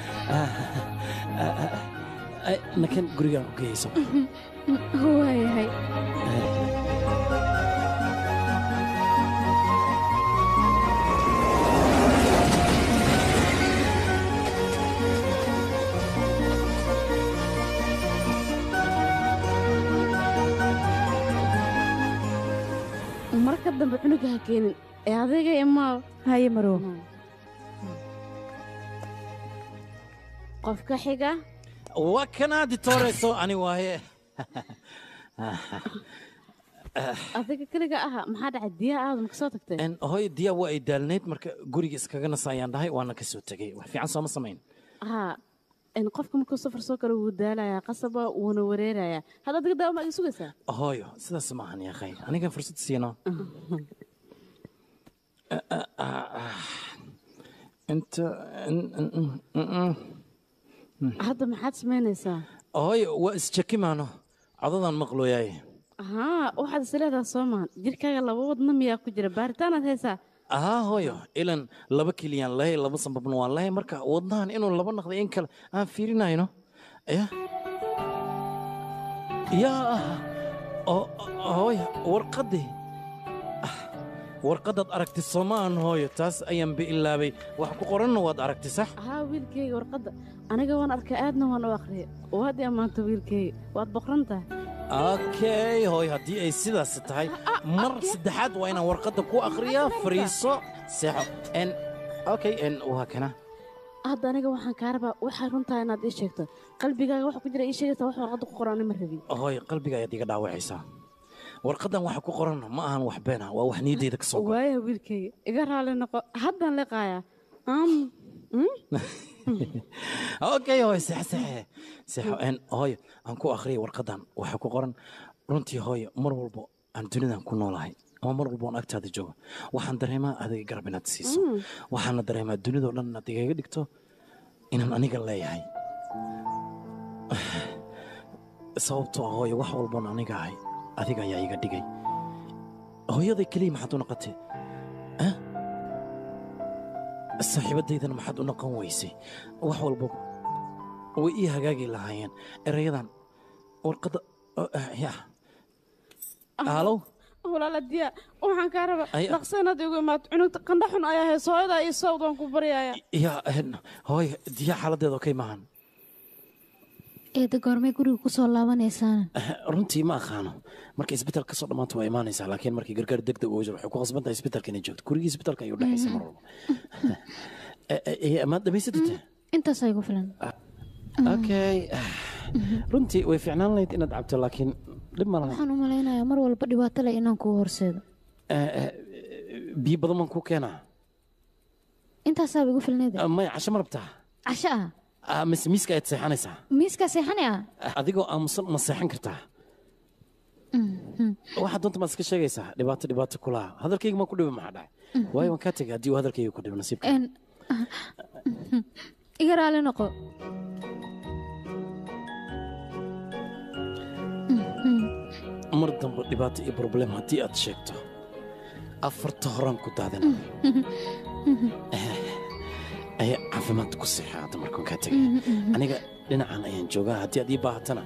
nakan gurigaan ku geyayso waayahay marka dambe cunuga ha keenin ee adayga imaa haye marow qofka xiga waa kanaa ditooreyso ani waaye adiga keliga aha maxaa dhacay diyaa aadan kasoo tagtay En, hooyo diyaa waa ay daalnayd marka guriga iskaga nasa ayaan dhahay waana ka soo tegey wax fiican sooma samayn haa in qofka markuu safar soo kale wuu daalayaa qasaba wuuna wareerayaa hadda adiga daawa ma iga sugaysaa hooyo sidaas ma ahan yaakhay aniga fursad siino inta hadda maxaad samaynaysaa hooyo waa isjakimaano codadan maqlooyaay haa waxaad is leedaha soo maahan jirkaaga laba wadna miyaa ku jira baaritaanaad haysaa ahaa hooyo ilan laba keliyaan lahay laba sambabna waan lahay marka wadnahan inuu laba naqday in kale aan fiirinayno ya yaa oo hooyo warqaddii Ah, warqaddaad aragtay soomaan hooyo taas ayaan ba ilaabay wax ku qoranna waad aragtay sax haa wiilkayga warqadda aniga waan arkay aadna waan u akhriyay waad i ammaanta wiilkayga waad boqran tahay okay hooyo haddii ay sidaas tahay mar saddexaad waa inaan warqadda ku akhriyaa fariiso seexo n okay n waa kana hadda aniga waxaan kaa rabaa waxaa runtaa inaad ii sheegto qalbigaaga waxa ku jira ii sheegaysaa wax warqadda ku qoran ma rabin hooyo qalbiga ayaad iga dhaawacaysaa warqaddan waxa ku qoran ma ahan wax beena waa wax niyaddayda ka soo go'ay waaya wiilkayga iga raali noqo haddaan liqaayaa am okay hooyo seex seexe seexo n hooyo aan ku akhriyay warqaddan waxa ku qoran runtii hooyo mar walbo aan dunidan ku noolahay ama mar walbo aan agtaada joogo waxaan dareemaa adiga garab inaad siiso Mm. waxaana dareemaa dunidoo dhan inaad igaga dhigto inaan aniga leeyahay sababtoo ah hooyo wax walboon aniga ahay adiga ayaa iga dhigay hooyaday keliya maxaad u noqotay ah? saaxiibadaydana maxaad u noqon weysay wax walba way ii hagaagi lahaayeen erayadan warqadda oh, ah, ya alow walaala diya waxaan kaa rabaa Ay- dhaqso inaad igu imaato cunugta qandha xun ayaa hayso hooyadaa ii sawd waan ku baryaaya ya en, hooyo diya xaaladeeda okay maahan eeda goormay guriga ku soo laabanaysaana runtii ma aqaano markay isbitaal kasoo dhammaanta waa imaanaysaa laakiin markii gargaar degdeg ugu jiro waxay ku qasban tahay isbitaalka inay joogto gurigii isbitaalka ayuu dhexaysa mar walba maad dhamaysatite intaas igu filan okay runtii way fiicnaan lahayd inaad cabto laakiin dhib ma laha waxaan u malaynayaa mar walba dhibaato leh inaan kuu horseedo biyo badan baan kuu keenaa intaasaaba igu filneed maya casho ma rabtaa casho ah Ah, mise miiska ayaad seexanaysaa miiskaa seexani ah adigoo aamusan ma seexan kartaa waxaad doonta maad iska sheegaysaa dhibaato dhibaato kulaha hadalkayga maa ku dhiba maxaa dhacay waayo waan kaa tegay haddii uu hadalkayga ku dhibo nasiibka En- iga raali noqo mar dambe dhibaato iyo problem haddii aad sheegto afarta horaan ku daadina ayaa caafimaad ku seexaata markaan kaa tegay aniga dhinacan ayaan joogaa haddii aad ii baahatana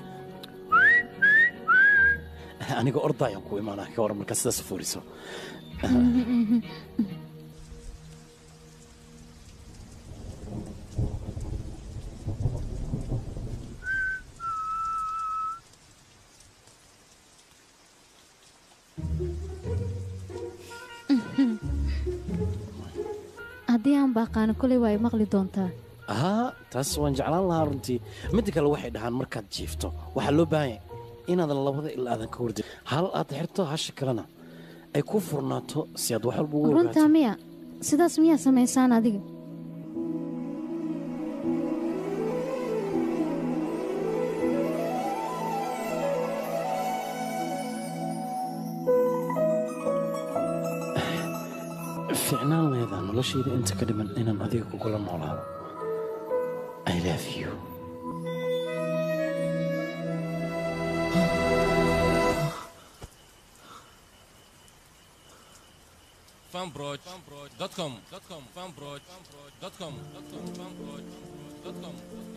aniga orda ayaan ku imaanaa ka waran markaa sidaas fuuriso haddii aan baaqaano koley waa i maqli doontaa haa taas waan jeclaan lahaa runtii midda kale waxay dhahaan markaad jiifto waxaa loo baahan yahay inaadan labada ilaa aadan ka hordin hal aad xirto hasha kalena ay ku furnaato si aad wax walba ugu ogaato runtaa miya sidaas miyaa samaysaan adiga ficnaan leedaa noloshayda inta ka dhiman inaan adiga kugula noolaado i love you fanbroch.com fanbroch.com fanbroch.com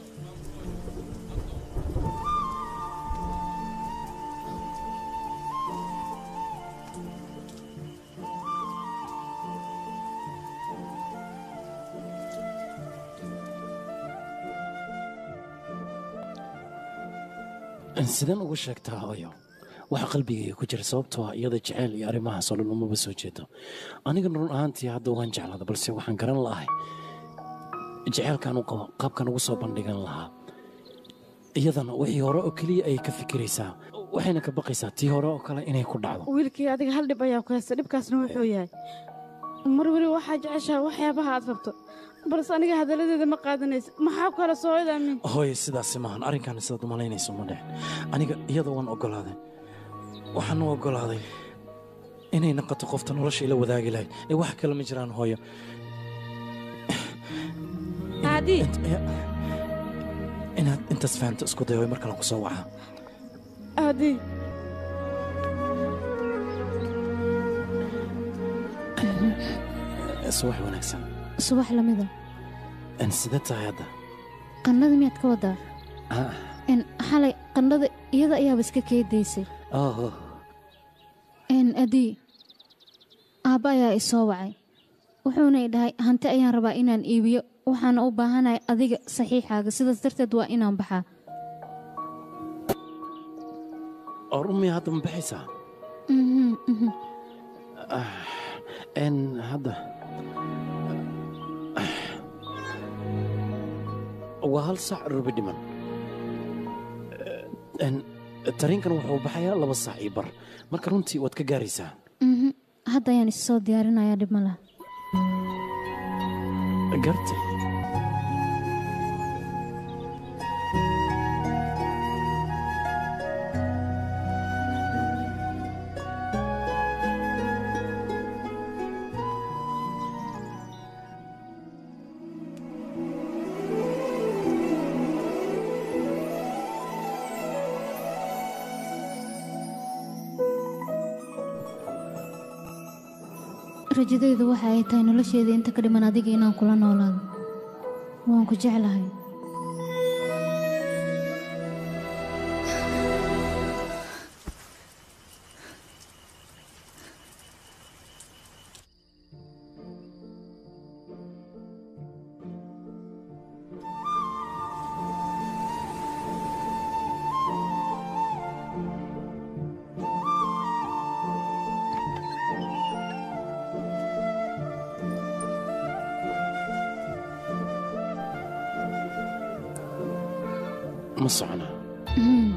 sideen ugu sheegtaa hooyo waxa qalbigayga ku jira sababtoo ah iyada jeceyl iyo arrimahaas oo dhan umaba soo jeedo aniga run ahaantii hadda waan jeclaada balse waxaan garan lahay jeceylkan u qabo qaabkan ugu soo bandhigan lahaa iyadana wixii hore oo keliya ayay ka fikiraysaa waxayna ka baqaysaa tii hore oo kale inay ku dhacdo wiilkii adiga hal dhib ayaa ku haysta dhibkaasna wuxuu yahay mar weli waxaa jeceshaha waxyaabaha aad rabto balse aniga hadalladeeda ma qaadanaysa maxaa ku hela sooyada min hooye sidaasi maahan arrinkan sidaad u malaynayso ma dhexin aniga iyada waan oggolaaday waxaan u oggolaaday inay noqoto qofta nolosha ila wadaagi lahayd ee wax kale ma jiraan hooyo aadi inaad intaas fahamto isku dayo mar kalen ku soo waca aadi subax wanaagsan subax lamida sidee tahay hadda qannada miyaad ka wadaa Ah, n xalay qannada iyada ayaaba iska keedaysay oh, n adii aabba ayaa i soo wacay wuxuuna i dhahay hanti ayaan rabaa inaan iibiyo waxaana u baahanahay adiga saxiixaaga sidaas darteed waa inaan baxaa oo rumiya hadda ma baxaysaa Mhm, mhm. Ah, n hadda waa hal saac rubi dhiman n tariinkan wuxuu baxayaa laba saac iyo bar marka runtii waad ka gaaraysaa Mhm. hadda ayaan is soo diyaarinayaa dhib ma laha gartay rajadaydu waxa ay tahay nolosheeda inta ka dhiman adiga inaan kula noolaado waan ku jeclahay ma socona Mhm.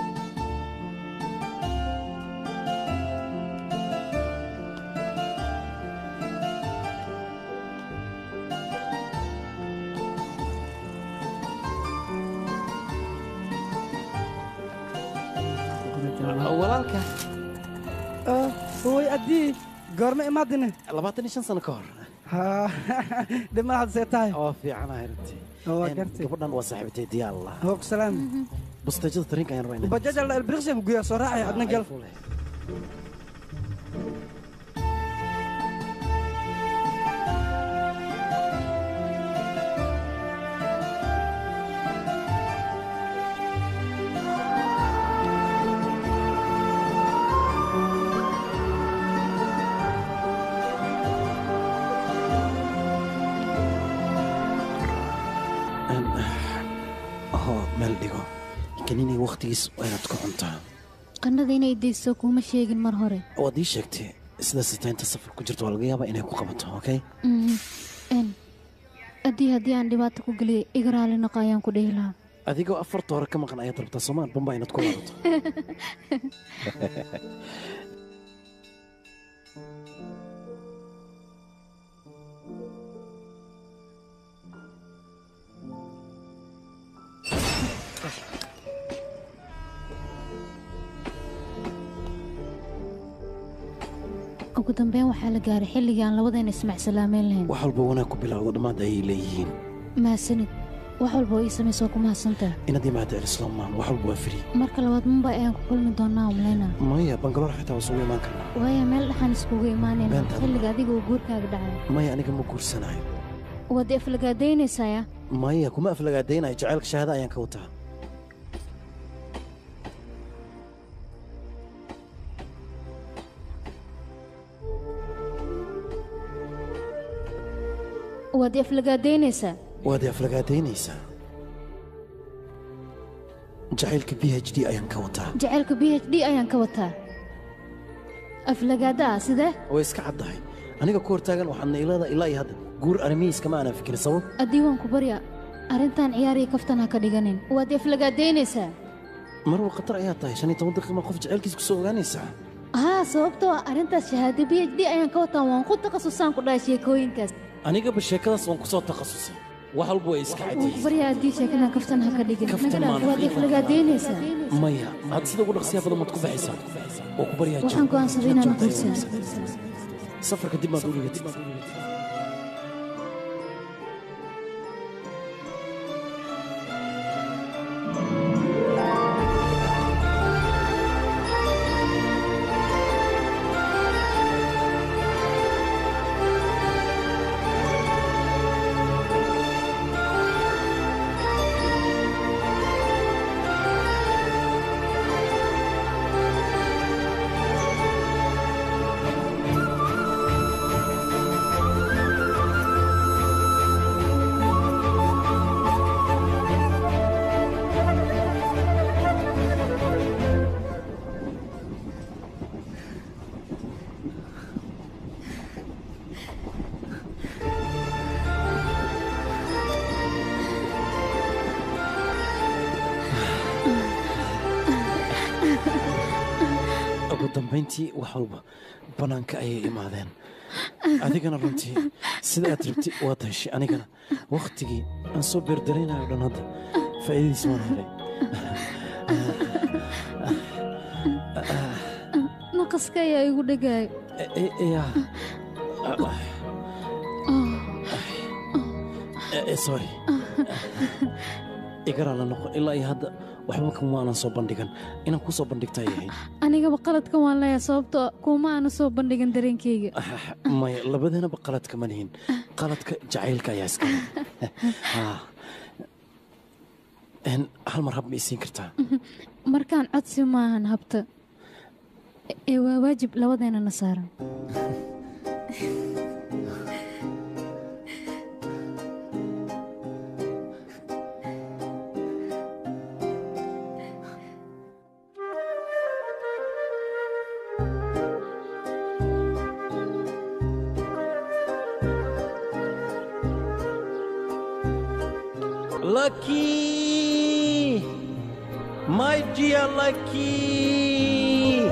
walaalka way addii goorma imaadine labaatan iyo shan sano ka hor dhima had see tahay oo fiicanahay runtii waa Een, gartay gabadhan waa saaxiibtay diyaal lah hoog salaam busteejada tariinka ayaan rabaa inaan bajaaj alla elbriqsiyan ku geeya soo raacaya adna gal Een, hoo meel dhigo kaninay wakhtigiis waa inaad ku cuntaa qannada inay dayso kuuma sheegin mar hore waad ii sheegtay sidaas taa inta safar ku jirto waa laga yaabaa inay ku qabato okay Mhm. n addii haddii aan dhibaato ku geliyay iga raali noqo ayaan ku dhihi lahaa adigoo afarta hore ka maqan ayaad rabtaa soomaan bamba inaad ku laabato ugu dambeyn waxaa la gaaray xilligii aan labadeena ismac salaameyn lahayn wax walba wanaag ku bilowdo dhammaad ayay leeyihiin maasanid wax walba oo ii samaysoo ku mahadsantahay inaad imaado elislomaan wax walba waa firi marka labaad mumbay ayaan ku kulmi doonaa umleyna maya bangaloor xitaa waa isugu imaan karnaa waaya meel dhaxaan iskugu imaanayna Beenta. xilliga adiga uu guurkaaga dhacay maya aniga ma guursanayo waad aflagaadaynaysaaya maya kuma aflagaadaynayo jacaylka shahaada ayaan ka wataa waad aflagaadaynaysaa waad aflagaadaynaysaa jacaylka b h d ayaan ka wataa jacaylka b h d ayaan ka wataa aflagaada ah sidee way iska caddahay aniga ku hortaagan waxaadna ilada ilaa iyo hadda guur arrimihiis kama aanan fikirin sabab addii waan ku barya arrintan ciyaariya kaftan ha ka dhiganin waad aflagaadaynaysaa marwa khatar ayaa tahay shan iyo toban daqiiqa qof jacaylkiis ku soo ogaanaysaa haa sababtoo ah arrintaas shahaado b h d ayaan ka wataa waan ku takhasusaan ku dhahay sheekooyinkaas anigaba sheekadaas waan ku soo takhasusay wax walba way iska waan ku cadyihiin barya addii sheekadan kaftan ha ka dhigin Kaftan naga dhaaf maan waad fiiqan. aflagaadaynaysaa maya had sida ugu dhaqsiya badan maad ku baxaysaa oo ku baryaa waxaan go'aansaday inaan guursan safarka dib maad u dhigatid ugu dambayntii wax walba bannaanka ayay imaadeen adigana runtii sida aad rabtid waad heshay anigana wakhtigii aan soo beerdaraynayo dhan hadda faa'iidadiis waan helay naqaska ayaa igu dhegaayo E- e- yaa. E- e, sorry igaraa la noqo ilaa iyo hadda waxba kuma aanan soo bandhigan inaan kuu soo bandhigta ay ahayd anigaba qaladka waan leeyahay sababtoo kuma aanu soo bandhigin dareenkayga maya labadeenaba qaladka ma lihin qaladka jacaylka ayaa iska leh. Haa. En, hal mar hab ma isiin kartaa markaan codsi maahan habta ee waa waajib labadeennana saaran Lucky! My dear Lucky!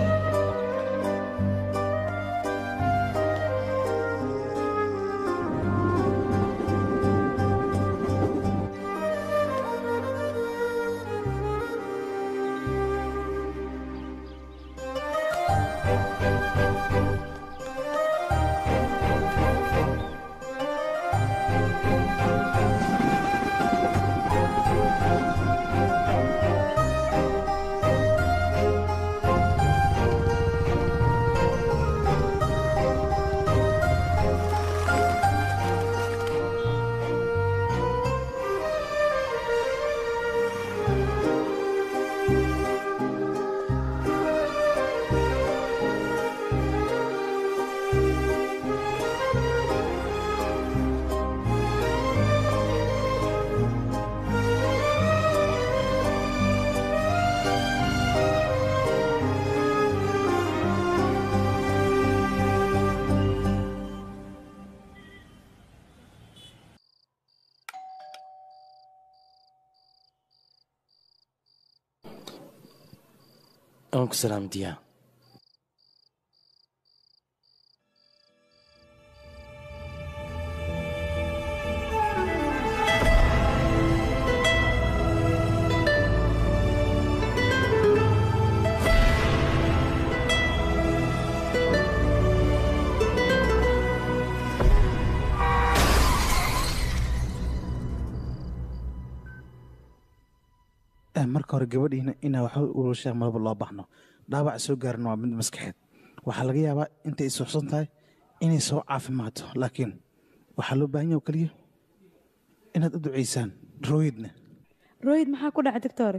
aan ku salaam diyaa Eh, marka hore gabadhiina inaa waxba ulashaa malaba loo baxno dhaawac soo gaarin waa mid maskaxeed waxaa laga yaabaa intay isuxsan tahay inay soo caafimaadto laakiin waxaa loo baahan yaha oo keliya inaad u ducaysaan rooyidna rooyid maxaa ku dhacay doctore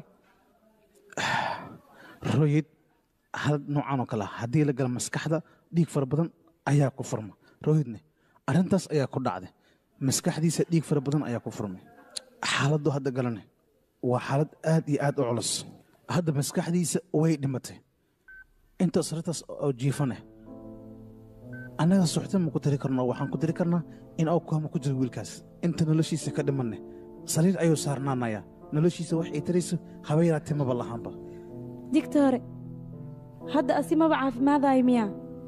rooyid hal noocan oo kale ah haddii la gala maskaxda dhiig fara badan ayaa ku furma rooyidne arrintaas ayaa ku dhacday maskaxdiisa dhiig fara badan ayaa ku furmay xaaladdu hadda galane waa xaalad aad iyo aad u culus hadda maskaxdiisa way dhimatay intaas arrintaas oo jiifane annaga suxta ma ku tiri karno waxaan ku tiri karnaa in awkaama ku jiro wiilkaas inta noloshiisa ka dhimanne sariir ayuu saarnaanayaa noloshiisa wax ay tarayso haba yaraatee maba lahaanba doctore hadda asi maba caafimaadayo miyaa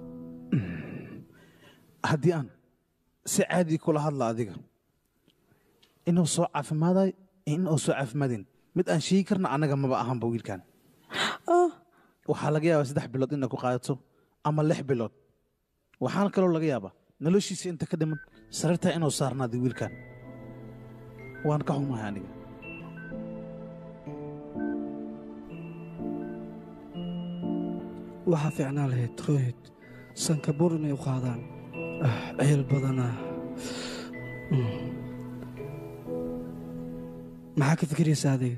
haddii aan si caadi kula hadla adiga inuu soo caafimaadayo iyo in uu soo caafimaadin mid aan sheegi karna annaga maba ahanba wiilkan oh waxaa laga yaabaa saddex bilood inay ku qaadato ama lix bilood waxaana kaloo laga yaabaa noloshiisa inta ka dhiman sariirtaa inuu saarnaado wiilkan waan ka xumahay aniga waxaa fiicnaan lahayd roohid sankabuur inay u qaadaan Ah, ceel badanaa Mm. maxaa ka fikiraysaa adiga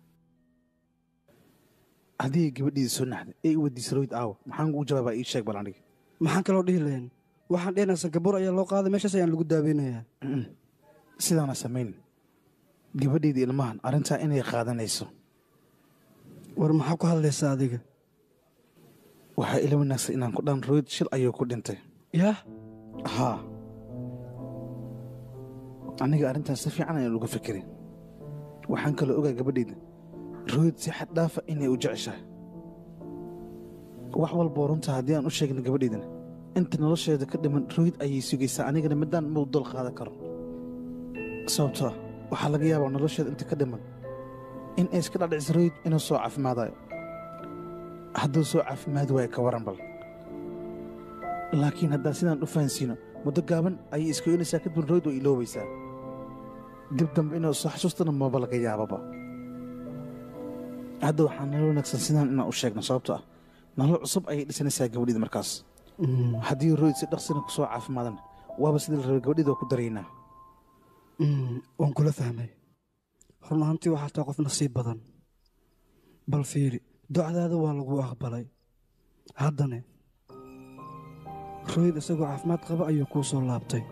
haddii gabadhiisa soo naxday ee i weydiisa royd aawa maxaan ugu jawaabaa ii sheeg bal aniga maxaan kaloo dhihi lahayn waxaan dhehnaa sankabuur ayaa loo qaaday meeshaas ayaan lagu daaweynayaa sidaana samayn gabadhayda ilmahan arrintaa inay qaadanayso war maxaa ku hadlaysaa adiga waxaa ila wanaagsan inaan ku dhan royd shil ayuu ku dhintay yaa haa aniga arrintaas si fiican ayaan uga fikirin waxaan kaloo ogaa gabadhayda royd si xad dhaafa inay u jeceshahay wax walboo runta haddii aan u sheegna gabadhaydana inta nolosheeda ka dhiman royd ayay sugaysaa anigana midaan mau dol qaadan karo sababtoo ah waxaa laga yaabaa nolosheeda inta ka dhiman in ay iska dhadhicisa royd inuu soo caafimaadayo hadduu soo caafimaadi waayo ka waran bal laakiin haddaan sidaan u fahansiino muddo gaaban ayay iska oynaysaa kadibna royd way iloobaysaa dib dambe inuu soo xasuustana maba laga yaababa hadda waxaa nala wanaagsan sidaan inaan u sheegno sababto ah nolol cusub ayay dhisanaysaa gabadhida markaas haddii royd si dhaqsina ku soo caafimaadana waaba sidii la rabay gabadhida waa ku daraynaa Mm, waan kula fahmay run ahaantii waxaa taa qof nasiib badan bal fiiri docdaada waa lagu aqbalay haddane rooyd isagoo caafimaad qaba ayuu kuu soo laabtay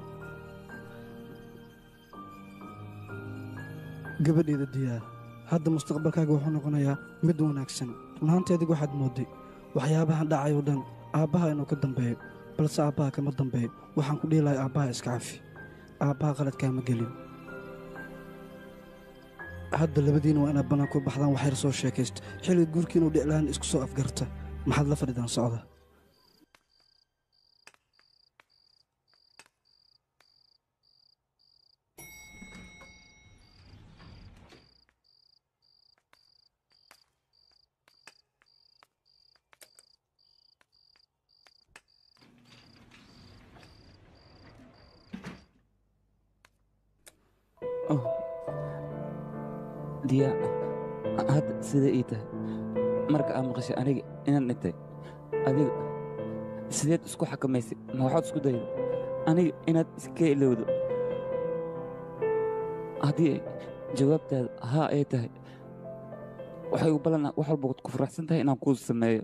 gabadheeda diyaa hadda mustaqbalkaaga wuxuu noqonayaa mid wanaagsan run ahaantii adigu waxaad moodday waxyaabahan dhacay oo dhan aabbaha inuu ka dambeeyo balse aabbaha kama dambeeyo waxaan ku dhihi lahay aabbaha iska cafi aabbaha qaladkaama gelin hadda labadiina waa inaad bannaan ku baxdaan waxyar soo sheekaysta xilliga guurkiina u dhiclaan isku soo afgarta maxaad la fadhidaan socda Oh. diya hadda sida ii tahay marka aad maqashay aniga inaan dhintay adiga sideed isku xakamaysay ma waxaad isku dayda aniga inaad iska ilowdo haddii ay jawaabtaada haa ay tahay waxay u ballanaa wax walba ku faraxsan tahay inaan kuu sameeyo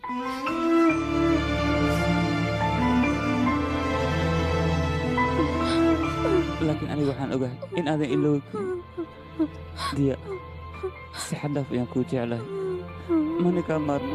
laakiin aniga waxaan ogahay in aadan iloobi diya si xadhaaf ayaan kuu jeclahay mana kaa maarmo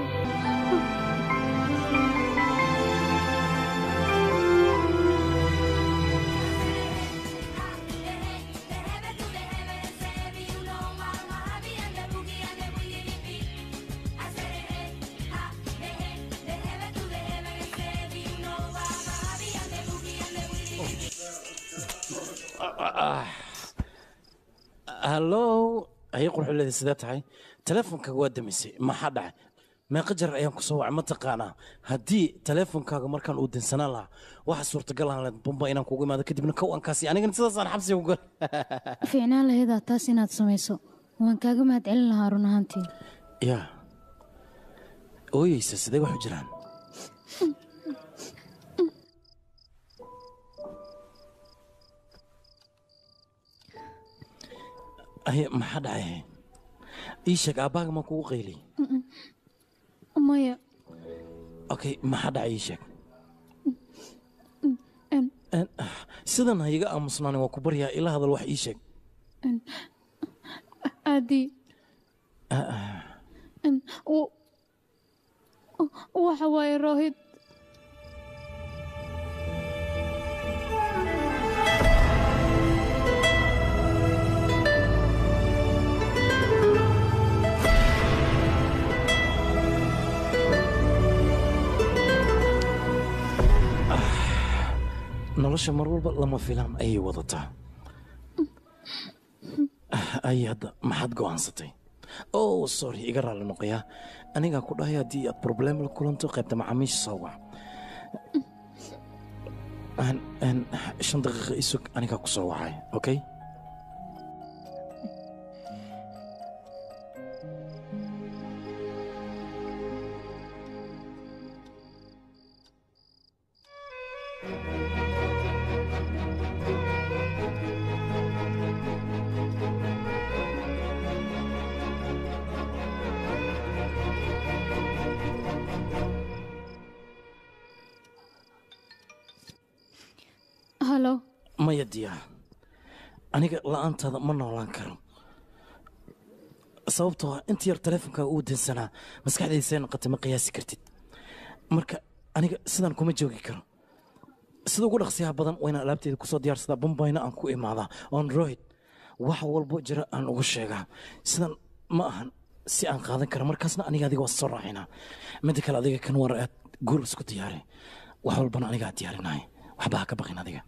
hallow ayay qurxuleeda sidee tahay teleefonkaaga waa damisay maxaa dhacay meeqa jar ayaan ku soo wacay ma taqaanaa haddii teleefonkaaga markaan uu dinsanaan lahaa waxa suurtagal aan leed bamba inaan kugu imaado kadibna kow aan kaasi anigana sidaasaan xabsiga ku gal fiicnaan laheedaa taas inaad samayso waan kaaga mahadcelin lahaa run ahaantii yaa ooyeysa sidee wax u jiraan ay maxaa dhacay ii sheeg aabbaaga ma kugu qayliy maya okay maxaa dhacay ii sheeg En- En, sidan ha iga aamusnaani waa ku baryaa ila hadal wax ii sheeg en- aadi Ah, ah. en- w- waxa waaye rohid nolosha mar walba lama filaan ayay wadataa ay hadda maxaad go'aansatay oh sorry iga raalli noqoyaa anigaa ku dhahay haddii aad problem la kulanto qaybta macaamiisha soo wac Aan- aan shan daqiiqa isug anigaa ku soo wacay okay halo maya diyaa aniga la'aantaada ma noolaan karo sababtoo ah inta yar taleefonkaaga uu dansanaa maskaxdaysay noqotay ma qiyaasi kartid marka aniga sidan kuma joogi karo sida ugu dhaqsiyaha badan wayna alaabteeda kusoo diyaarsadaa bambayna aan ku imaadaa oon rohid wax walbo jira aan ugu sheegaa sidan ma ahan si aan qaadan karo markaasna aniga adiga waa soo raacinaa midda kale adiga kan war aad guur isku diyaari wax walbana anigaa diyaarinaya waxba ha ka baqin adiga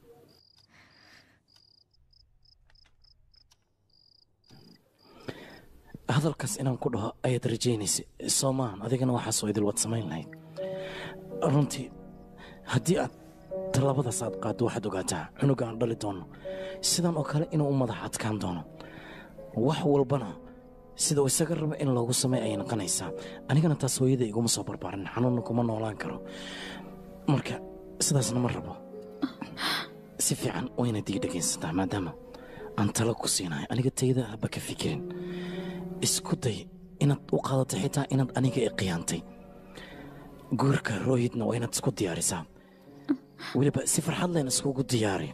hadalkaas inaan ku dhaho ayaad rajaynaysa soo maahan adigana waxaasoo idil waad samayn lahayd runtii haddii aad tallaabadaas aad qaaddo waxaad ogaataa cunuga aan dhali doono sidan oo kale inuu u madax adkaan doono wax walbana sida uu isaga rabo in loogu sameey ayay noqonaysaa anigana taas hooyada iguma soo barbaarin xanuunna kuma noolaan karo marka sidaasna ma rabo si fiican waynaad ii dhegaysataa maadaama aan talo ku siinahay aniga tayada haba ka fikirin isku day inaad u qaadato xitaa inaad aniga i khiyaantay guurka roohidna waa inaad isku diyaarisaa weliba si farxad leen iskugu diyaari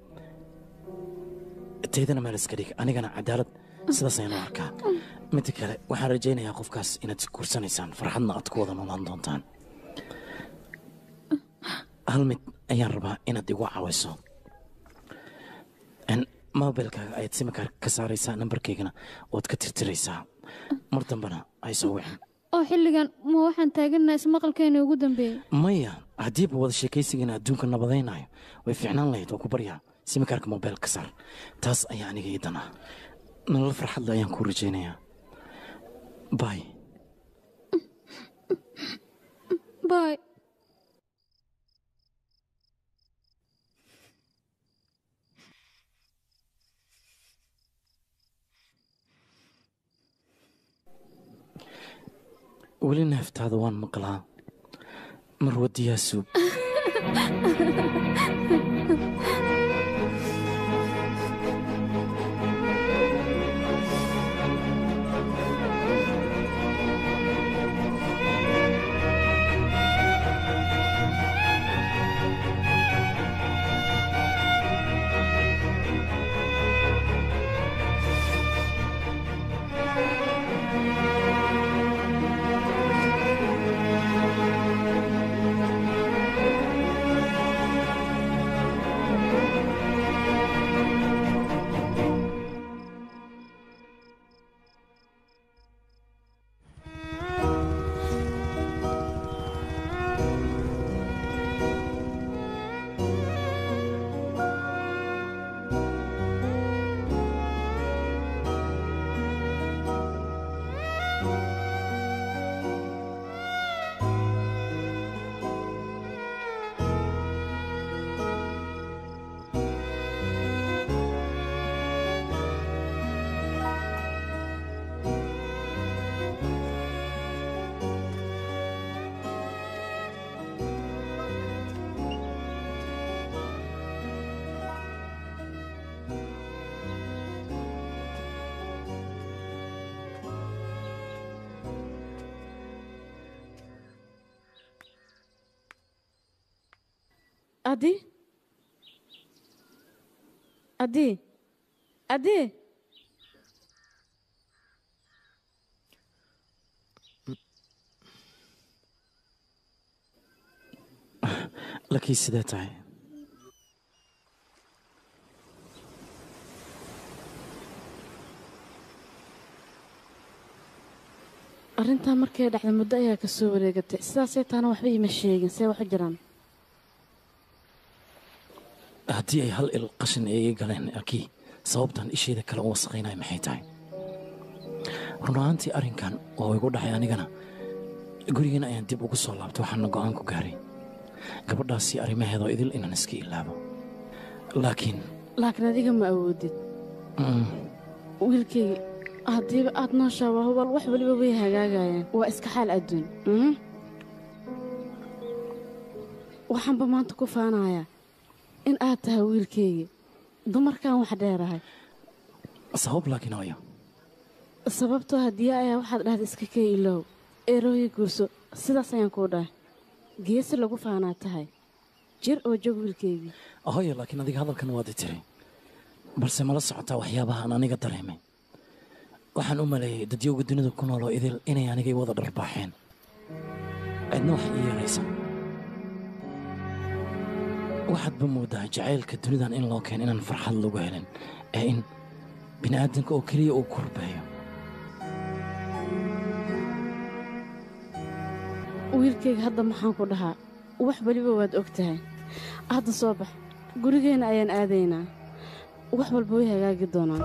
taydana meel iska dhig anigana cadaalad sidaas ayaan u arkaa midda kale waxaan rajaynayaa qofkaas inaad isguursanaysaan farxadna aad ku wada noolaan doontaan hal mid ayaan rabaa inaad igu caawiso En mobilkaaga ayaad simikaar ka saaraysaa nambarkaygana ood ka tirtiraysaa mar dambena ay soo wicin oo xilligan ma waxaan taaganaha ismaqalkeena ugu dambeeyey maya haddiiba wada sheekaysigiina adduunka nabadaynayo way fiicnaan lahayd waa ku baryaa simikaarka mobil ka saar taas ayaa aniga ii dan ah nolol farxadle ayaan kuu rajaynayaa bay bay weli neeftaada waan maqlaa marwadiyaa suug adi adi adi lakii sidee tahay arrintaa markay dhacday muddo ayaa ka soo wareegatay sidaasay taana waxba iima sheegin see waxu jiraan haddii ay hal il qashin ay ii galeen akii sababtan isheeda kale u wasaqaynaya maxay tahay run ahaantii arrinkan oo igu dhacay anigana gurigeena ayaan dib ugu soo laabtay waxaana go'aan ku gaaray gabadhaasi arrimaheedoo idil inaan iska ilaabo laakiin laakiin adiga ma awoodid mm, wiilkayga haddiiba aad nooshaa waa hubaal wax weliba way hagaagayaan waa iska xaal adduun mhm. waxaanba maanta ku faanayaa in aad tahay wiilkayga dumarkan wax dheerahay sabab laakiin hooyo sababtoo haddii ayaa waxaad dhahda iska kee iloow eerooyi guurso sidaas ayaan kuu dhahay geesi lagu faanaa tahay jir oo jog wiilkaygii hooyo laakiin adiga hadalkan waad i tiri balse mala socotaa waxyaabaha aan aniga dareemay waxaan u maleeyey dadyowga dunida ku nooloo idil inay anigay wada dharbaaxeen cidna wax ii yeelaysa waxaadba moodaa jacaylka dunidan in loo keen inaan farxad lagu helin ee in bini'aadanka oo keliya uu kurbeeyo wiilkayga hadda maxaan ku dhahaa wax weliba waad og tahay hadda soo bax gurigeenna ayaan aadaynaa wax walba way hagaagi doonaan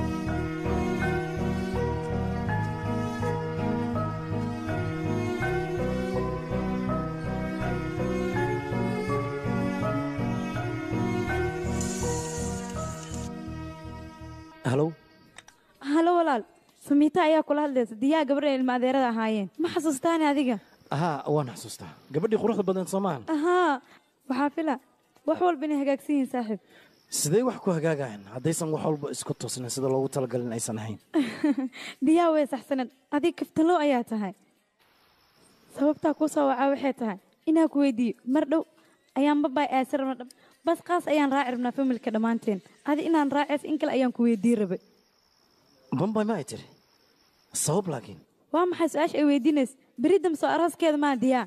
halow halo walaal samiita ayaa kula hadlaysa diyaa gabadha ilma adeerada ahaayeen ma xasuustaani adiga ahaa waan xasuustaa gabadhii quruxda badneed soo maahan ahaa waxaa fila wax walba inay hagaagsan yihiin saaxiib sidee wax ku hagaagayaan haddaysan wax walba isku toosnayn sida loogu talagalin aysan ahayn diyaa way saxsaneed adig kaftalow ayaa tahay sababtaa kuu soo wacaa waxay tahay inaa ku weydiiyo mar dhow ayaan babaay aasi rabna dhab bas qaas ayaan raaci rabnaa familka dhammaanteen adi inaan raaceys in kale ayaan ku weydiin rabay bambay ma ay tiri sabab laakiin waa maxay su-aasha ay weydiinays beri dambe soo arooskeeda maa diyaa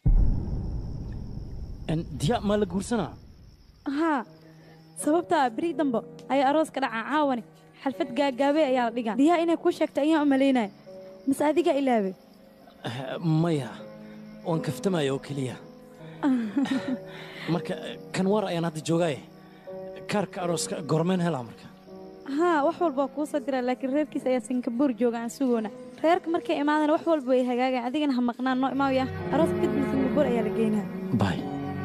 diya maa la guursanaa haa sababtaa beri dambe ayaa arooska dhacaa caawane xalfad gaagaabey ayaa la dhigaa diyaa inay kuu sheegta ayaan u malaynaya mise adigaa ilaabe Eh, maya waan kaftamaya oo keliya marka kan war ayaan hadda joogaaye kaarka arooska gormeen helaa marka haa wax walba waa kuu soo diraa laakiin reerkiisa ayaa singabuur jooga aan sugoona reerka markay imaadana wax walba way hagaagayan adigana ha maqnaan noo imaawaya aroos kadib singabuur ayaa la geynaa bay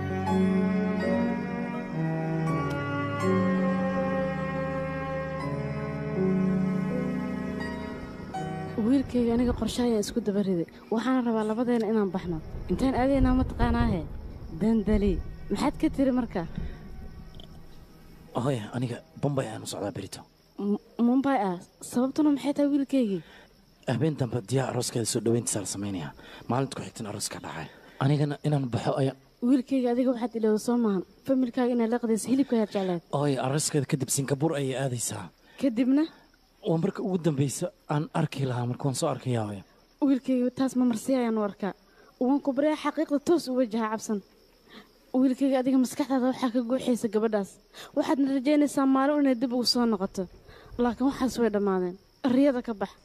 wiilkayga aniga qorshe ayaan isku daba riday waxaana rabaa labadeena inaan baxno intaan aadaynaa ma taqaanaahe dandali maxaad ka tiri marka hooya aniga bombay ayaanu socdaa berito M- mumbay ah sababtuna maxay tahay wiilkaygii habeen dambe diyaa arooskeeda soo dhoweyntiisaa la samaynayaa maalinta ku xigtan arooska dhacay anigana inaan baxo ayaa wiilkayga adiga waxaad ilowda soo maahan familkaaga inaad laqdaysa hilibka ayaad jecleed hooya arooskeeda kadib singabuur ayay aadaysaa kadibna waa marka ugu dambeysa aan arki lahaa marka waan soo arkayaa hooya wiilkayga taas ma marsi ayaan u arkaa waan ku baryaa xaqiiqda toos u wajaha cabsan wiilkayga adiga maskaxdaada waxaa ka guuxaysa gabadhaas waxaadna rajaynaysaa maalin inay dib ugu soo noqoto laakiin waxaas way dhammaadeen riyada ka bax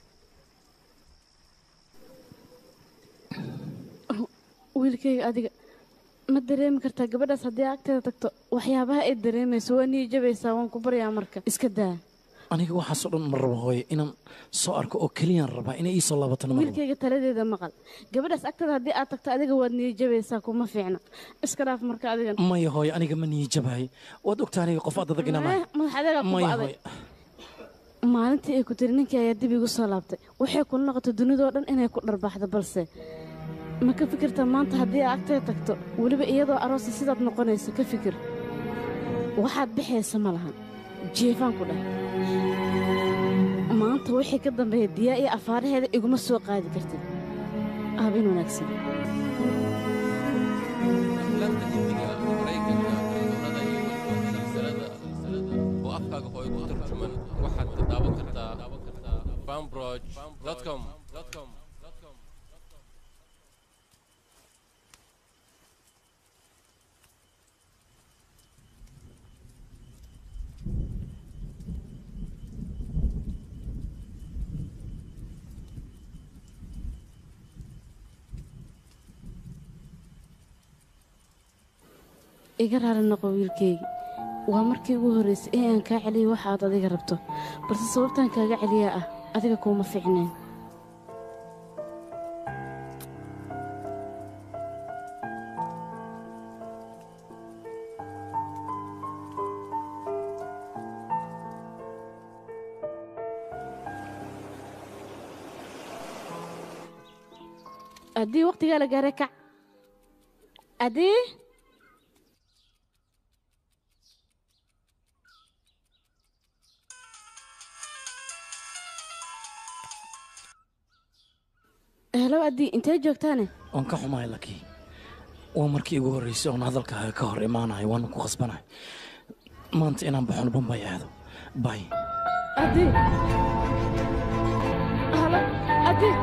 wiilkayga adiga ma dareemi kartaa gabadhaas haddii agteeda tagto waxyaabaha ay dareemayso waa niijabaysaa waan ku baryaa marka iska daa aniga waxaasoo dhan ma rabo hooye inaan soo arko oo keliyaan rabaa inay ii soo laabatana ma rabo wiilkayga taladeeda maqal gabadhaas agteeda haddii aad tagto adiga waad niijabaysaa kuma fiicna iska dhaaf marka adigan maya hooye aniga ma niijabahay waad ogtaa aniga qof aad adag inaan ahay Eh, madax adeegaa ku maya ba'day hooye maalintii ay ku tiri ninkii ayaa dib igu soo laabtay waxay kula noqotay dunidoo dhan inay ku dharbaaxdo balse ma ka fikirtaa maanta haddii aad agteeda tagto weliba iyadoo aroosa sidaad noqonayso ka fikir waxaad bixaysa ma lahan jeefaan ku dheh maanta wixii ka dambeeya diyaa iyo afaaraheeda iguma soo qaadi kartid aabin wanaagsan aflaanta hindiga maraykanka daawan kartaa fanbroj.com iga raali noqo wiilkaygi waa markii ugu horraysay ee aan kaa celiyay waxa aad adiga rabto balse sababtaan kaaga celiyaa ah adiga kuuma fiicneen haddii wakhtigaa la gaaray kac adii helo adii intee joogtaane waan ka xumahay laki waa markii igu horreysay oon hadalkaaga ka hor imaanahay waana ku khasbanahay maanta inaan baxoon bambay aado bay adii halo adii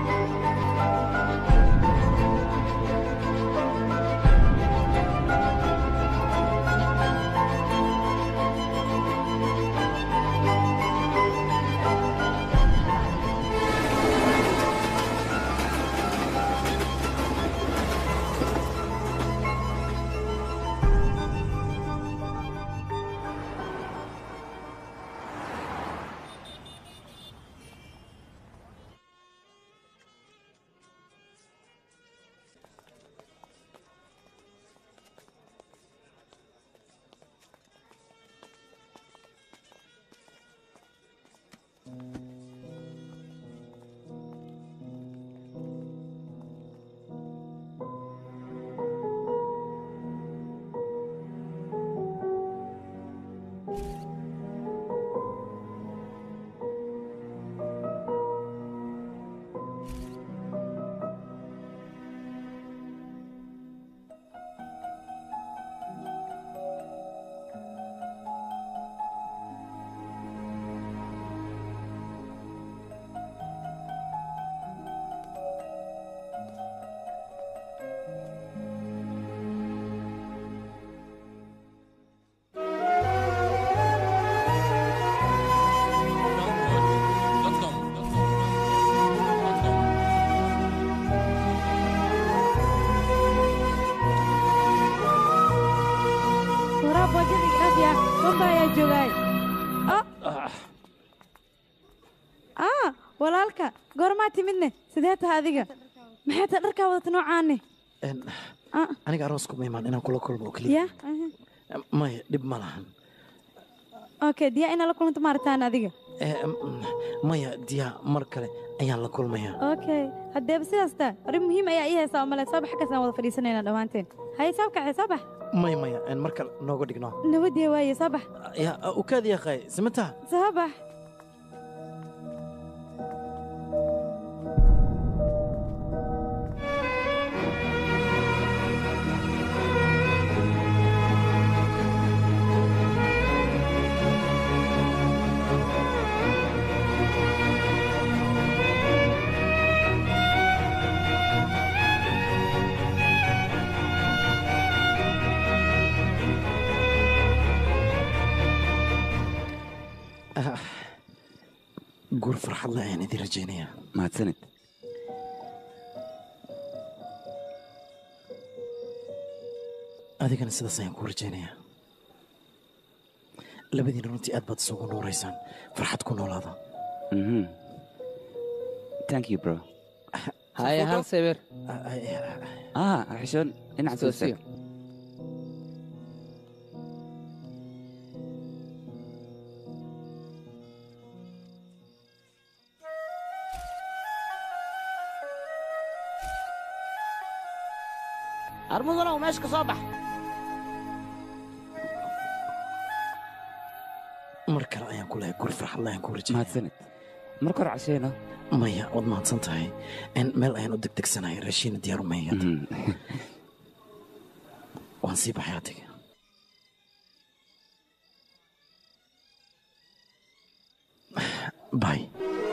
waraa boojada igdhaafya bamba ayaa joogaay aa walaalka goormaa timidne sidee taha adiga maxay tahay dharkaa wadata noocaane aniga aroosku ma imaan inaan kula kulmo oo keliya ya maya dhib ma lahan okay diyaa inaa la kulanta maaritaan adiga Eh, mm, maya diyaa mar kale ayaan la kulmayaa okay haddeeba sidaas taa arrin muhiim ayaa ii haysaa umale soo bax xaggaas aan wada fadhiisanaynaa dhammaanteen haye soo kaxe soo bax maya maya en mar kale nooga dhigno nabadee waaye soo bax ya ukaad yaqaay simata soo bax guur farxad leh ayaan idin rajaynayaa mahadsanid adigana sidaas ayaan kuu rajaynayaa labadiina runtii aad baad isugu nuuraysaan farxad ku noolaada Mhm. thank you bro haye hal sawir ah xishoon dhinaca soo Soo istaag armudanow meesha ka soo bax mar kale ayaan ku lehay guur farxad leh ayaan kuu rajaynaya mahadsanid marka hore cashayna maya waad mahadsan tahay En meel ayaan u degdegsanahay raashiina diyaaru maya waan sii baxay adiga bay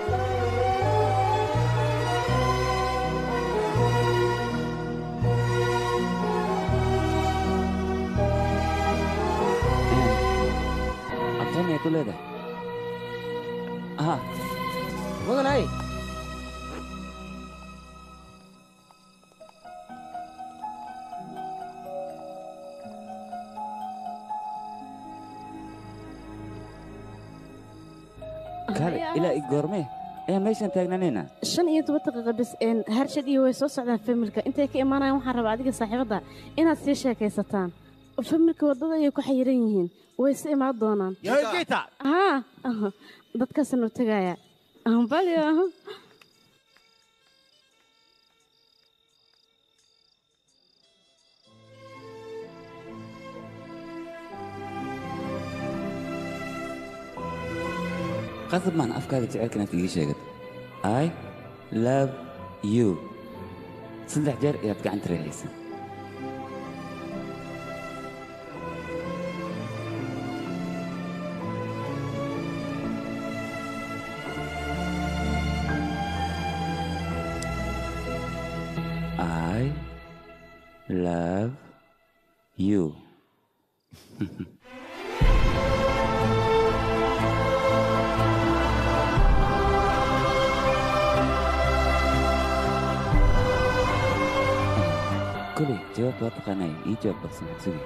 aqoon ay ku leedahay aha mudanay kaale ilaa i goormee ayaan meeshaan taagnaanayna shan iyo toban daqiiqa bis een harshad iyo way soo socdaan familka intay ka imaanayaan waxaan rabaa adiga saaxiibadda inaad sii sheekaysataan familka waddada ayay ku xayiran yihiin way si imaan doonaan haa dadkaasaan u tegayaa ambalyo qasab maan afkaaga jecelka inaad iiga sheegad i love you saddex jeer ayaad gacanta reexaysa I love you. كلي جواب واضح أنا إيه جواب بس محسوبي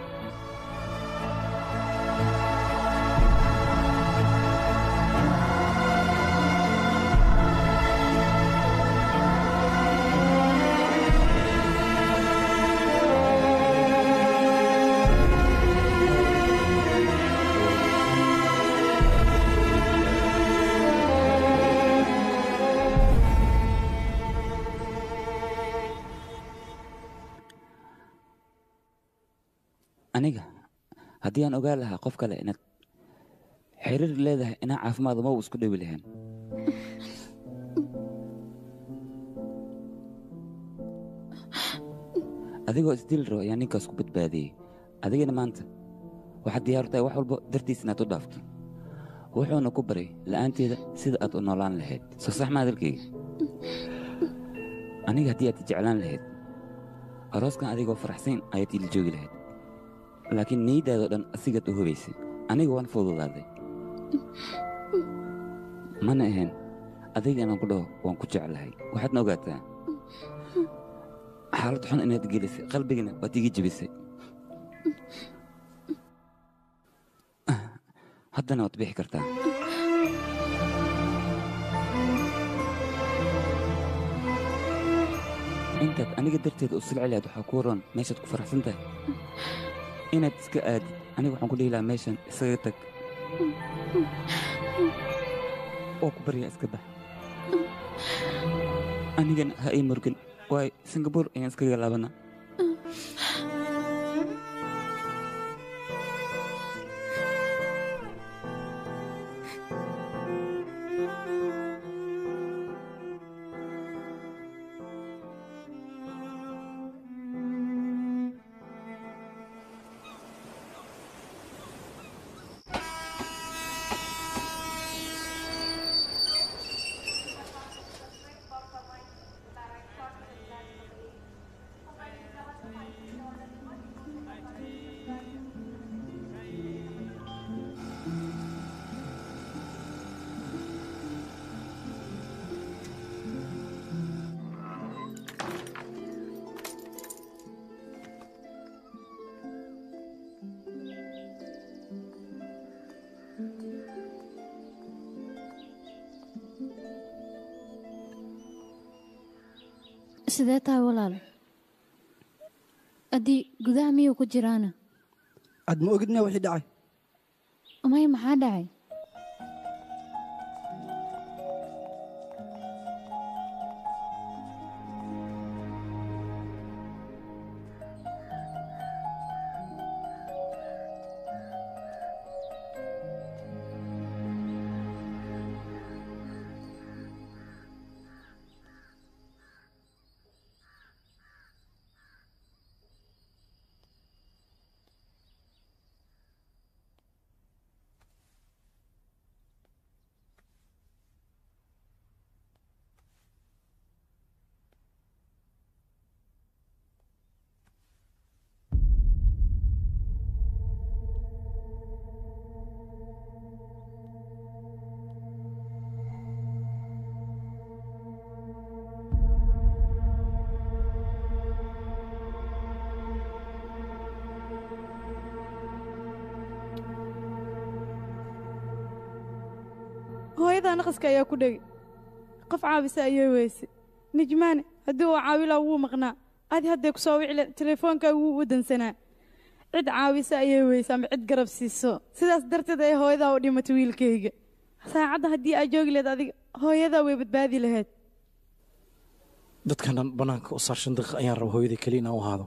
aniga haddii aan ogaan lahaa qof kale inaad xiriir leedahay inaa caafimaad ma uu isku dhowi lahayn adigoo isdili rabo ayaa ninkaas ku badbaadiyey adigana maanta waxaad diyaar u tahay wax walba dartiis inaad u dhaafto wuxuuna ku baray la'aanteeda sida aad u noolaan lahayd soo sax ma hadalkayga aniga haddii aad i jeclaan lahayd arooskan adigoo faraxsayn ayaad ila joogi lahayd laakiin niyaddaadoo dhan asigaad u hubaysay aniga waan fududaaday mana ahayn adiga inaan ku dhaho waan ku jeclahay waxaadna ogaataa xaalad xun inaad gelisay qalbigana waad iga jebisay haddana waad bixi kartaa intaad aniga darteeda u silci lahayd waxaa kuu roon meeshaad ku faraxsan tahay inaad iska aadid aniga waxaan ku dhihi lahaa meeshan isaga tag oo ku baryaa iska bax anigana ha ii murgin waayo singabuur ayaan iskaga laabanaa sidee tahay walaal addii gudaha miyuu ku jiraana aad ma ogid miyaa wixii dhacay maya maxaa dhacay hooyadaa naqaska ayaa ku dhegay qof caawisa ayay weyse nijmaane haddii uu caawilaa wuu maqnaa adi hadday ku soo wicile teleefoonkaaga wuu u dansanaa cid caawisa ayay weyse ama cid garab siiso sidaas darteed ay hooyadaa u dhimatay wiilkayga saacadda haddii aa joogi lahayd adiga hooyadaa way badbaadi lahayd dadkan dhan bannaanka u saar shan daqiiq ayaan raba hooyaday keliya inaan u ahaado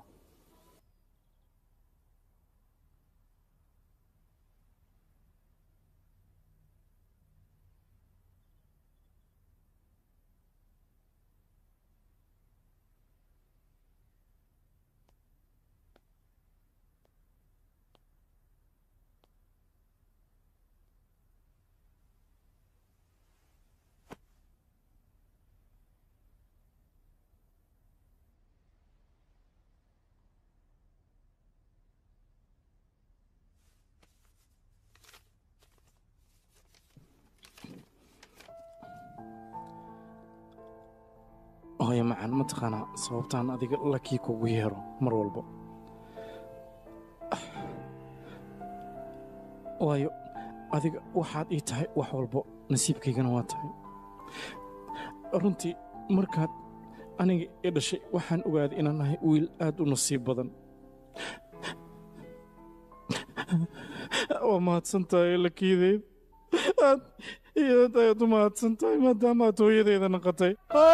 hooyo macaan ma taqaanaa sababtaan adiga lakii kugu yeero mar walba waayo adiga waxaad ii tahay wax walbo nasiibkaygana waa tahay runtii markaad aniga i dhashay waxaan ogaaday inaan nahay wiil aad u nasiib badan waa mahadsan tahay lakiideed aad iyo aad ayaad u mahadsan tahay maadaama aad hooyadeeda naqatay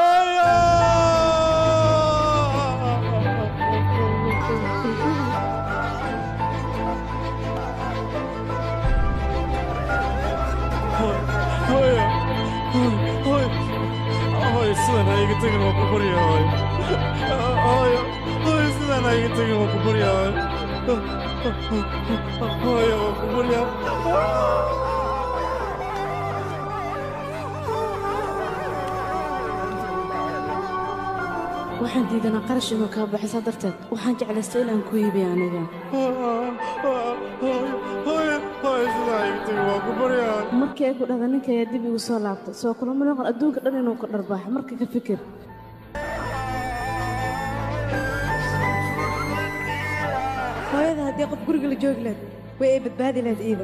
hooyo sidan ha iga tegin waa ku barya hooyo hooyo hooyo sidan ha iga tegin waa ku barya hooyo hooyo waa ku barya waxaan diidanaa qarash inuu kaa baxisa darteed waxaan jeclaystay inaan ku iibiy aniga markii ay ku dhahda ninka ayaa dib igu soo laabtay soo kulama noqon adduunka dhan inuu ka dharbaaxo marka ka fikir hooyada haddii qof guriga la joogi lahayd way ay badbaadi lahayd iida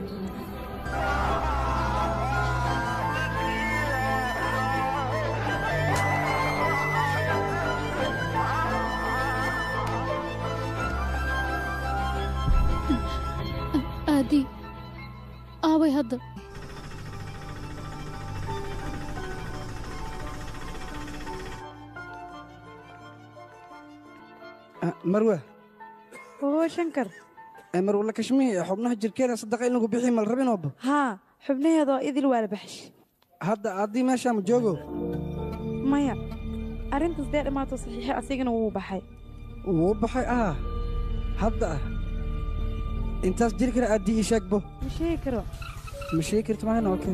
aadi aaway hadda marwa oo shankar marwala kashmihi xubnaha jirkeeda sadaqa in lagu bixi mal rabinooba haa xubnaheedoo idil waa la baxsh hadda addii meeshaa ma joogo maya arrintaas dee dhammaato saxiixi asigana wuu baxay wuu baxay ah hadda ah intaas jiri kara addii ii sheegbo ma sheegi karo ma sheegi karto maana okay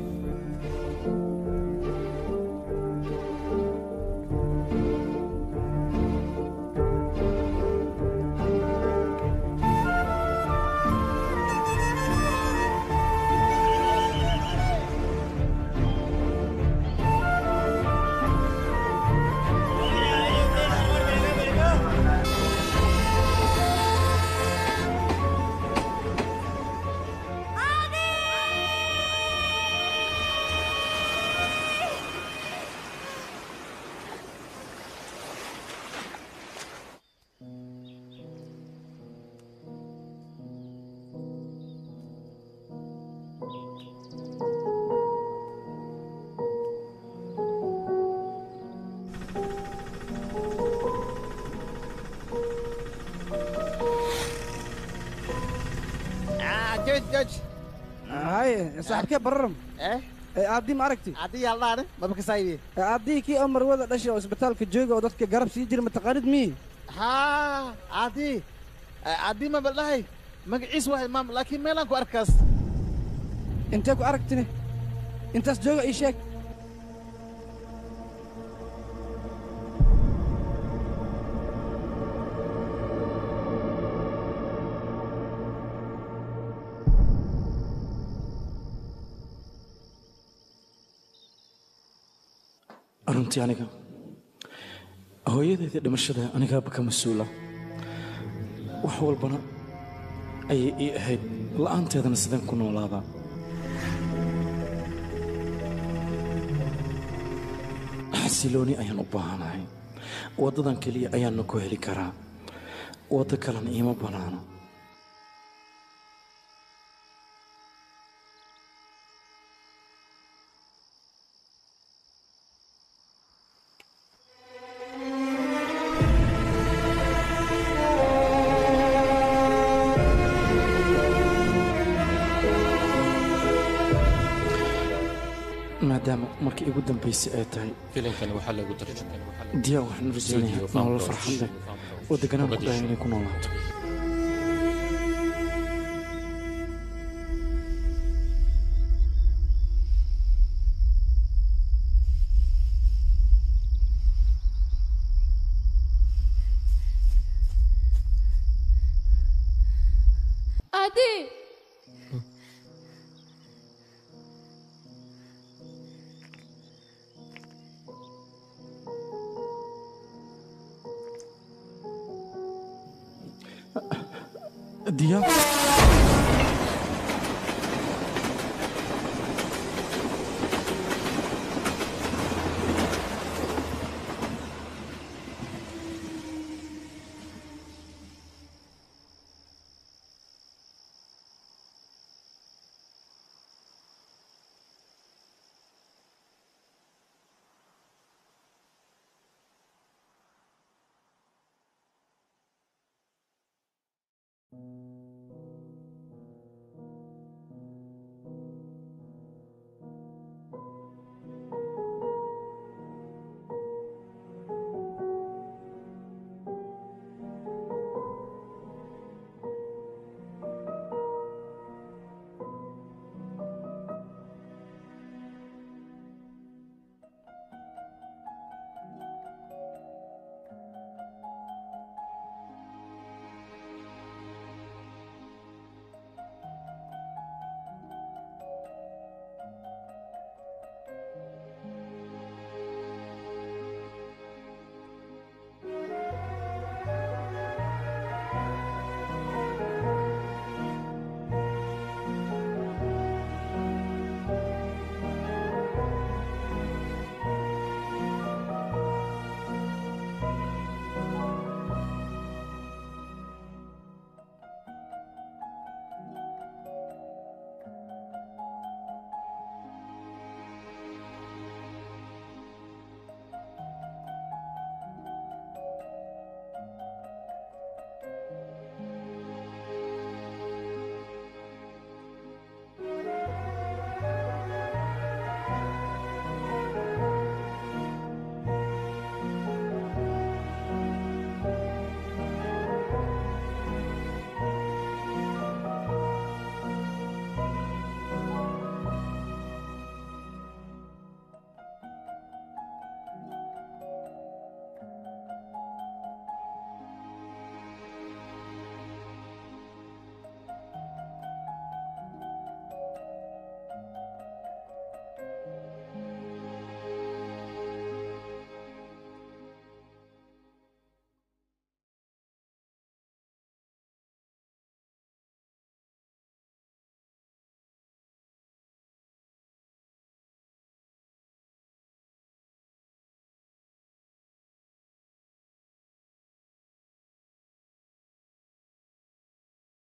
joj joj haye saaxibkee bararam aaddii ma aragti addii yaaldaane mabakasaayibi aaddii kii oo marwada dhashay oo isbitaalka jooga oo dadka garab sii jira mataqaanid mii haa addii addii ma baldhahay magaciis wahay maam laakiin meelaan ku arkaas intee ku aragtine intaas jooga ii sheeg runtii aniga hooyadeedii dhimashada anigaaba ka mas-uula wax walbana ayay ii ahayd la'aanteedana sideen ku noolaadaa xasilooni ayaan u baahanahay waddadan keliya ayaanna ku heli karaa waddo kalena iima bannaano maadaama markii igu dambaysay ay tahay filimkani waxaa lagu tarjumay diyaa waxaan rajaynayaa nolol farxad leh oo deganaan ku dhahay inay ku noolaato Adi! diyaa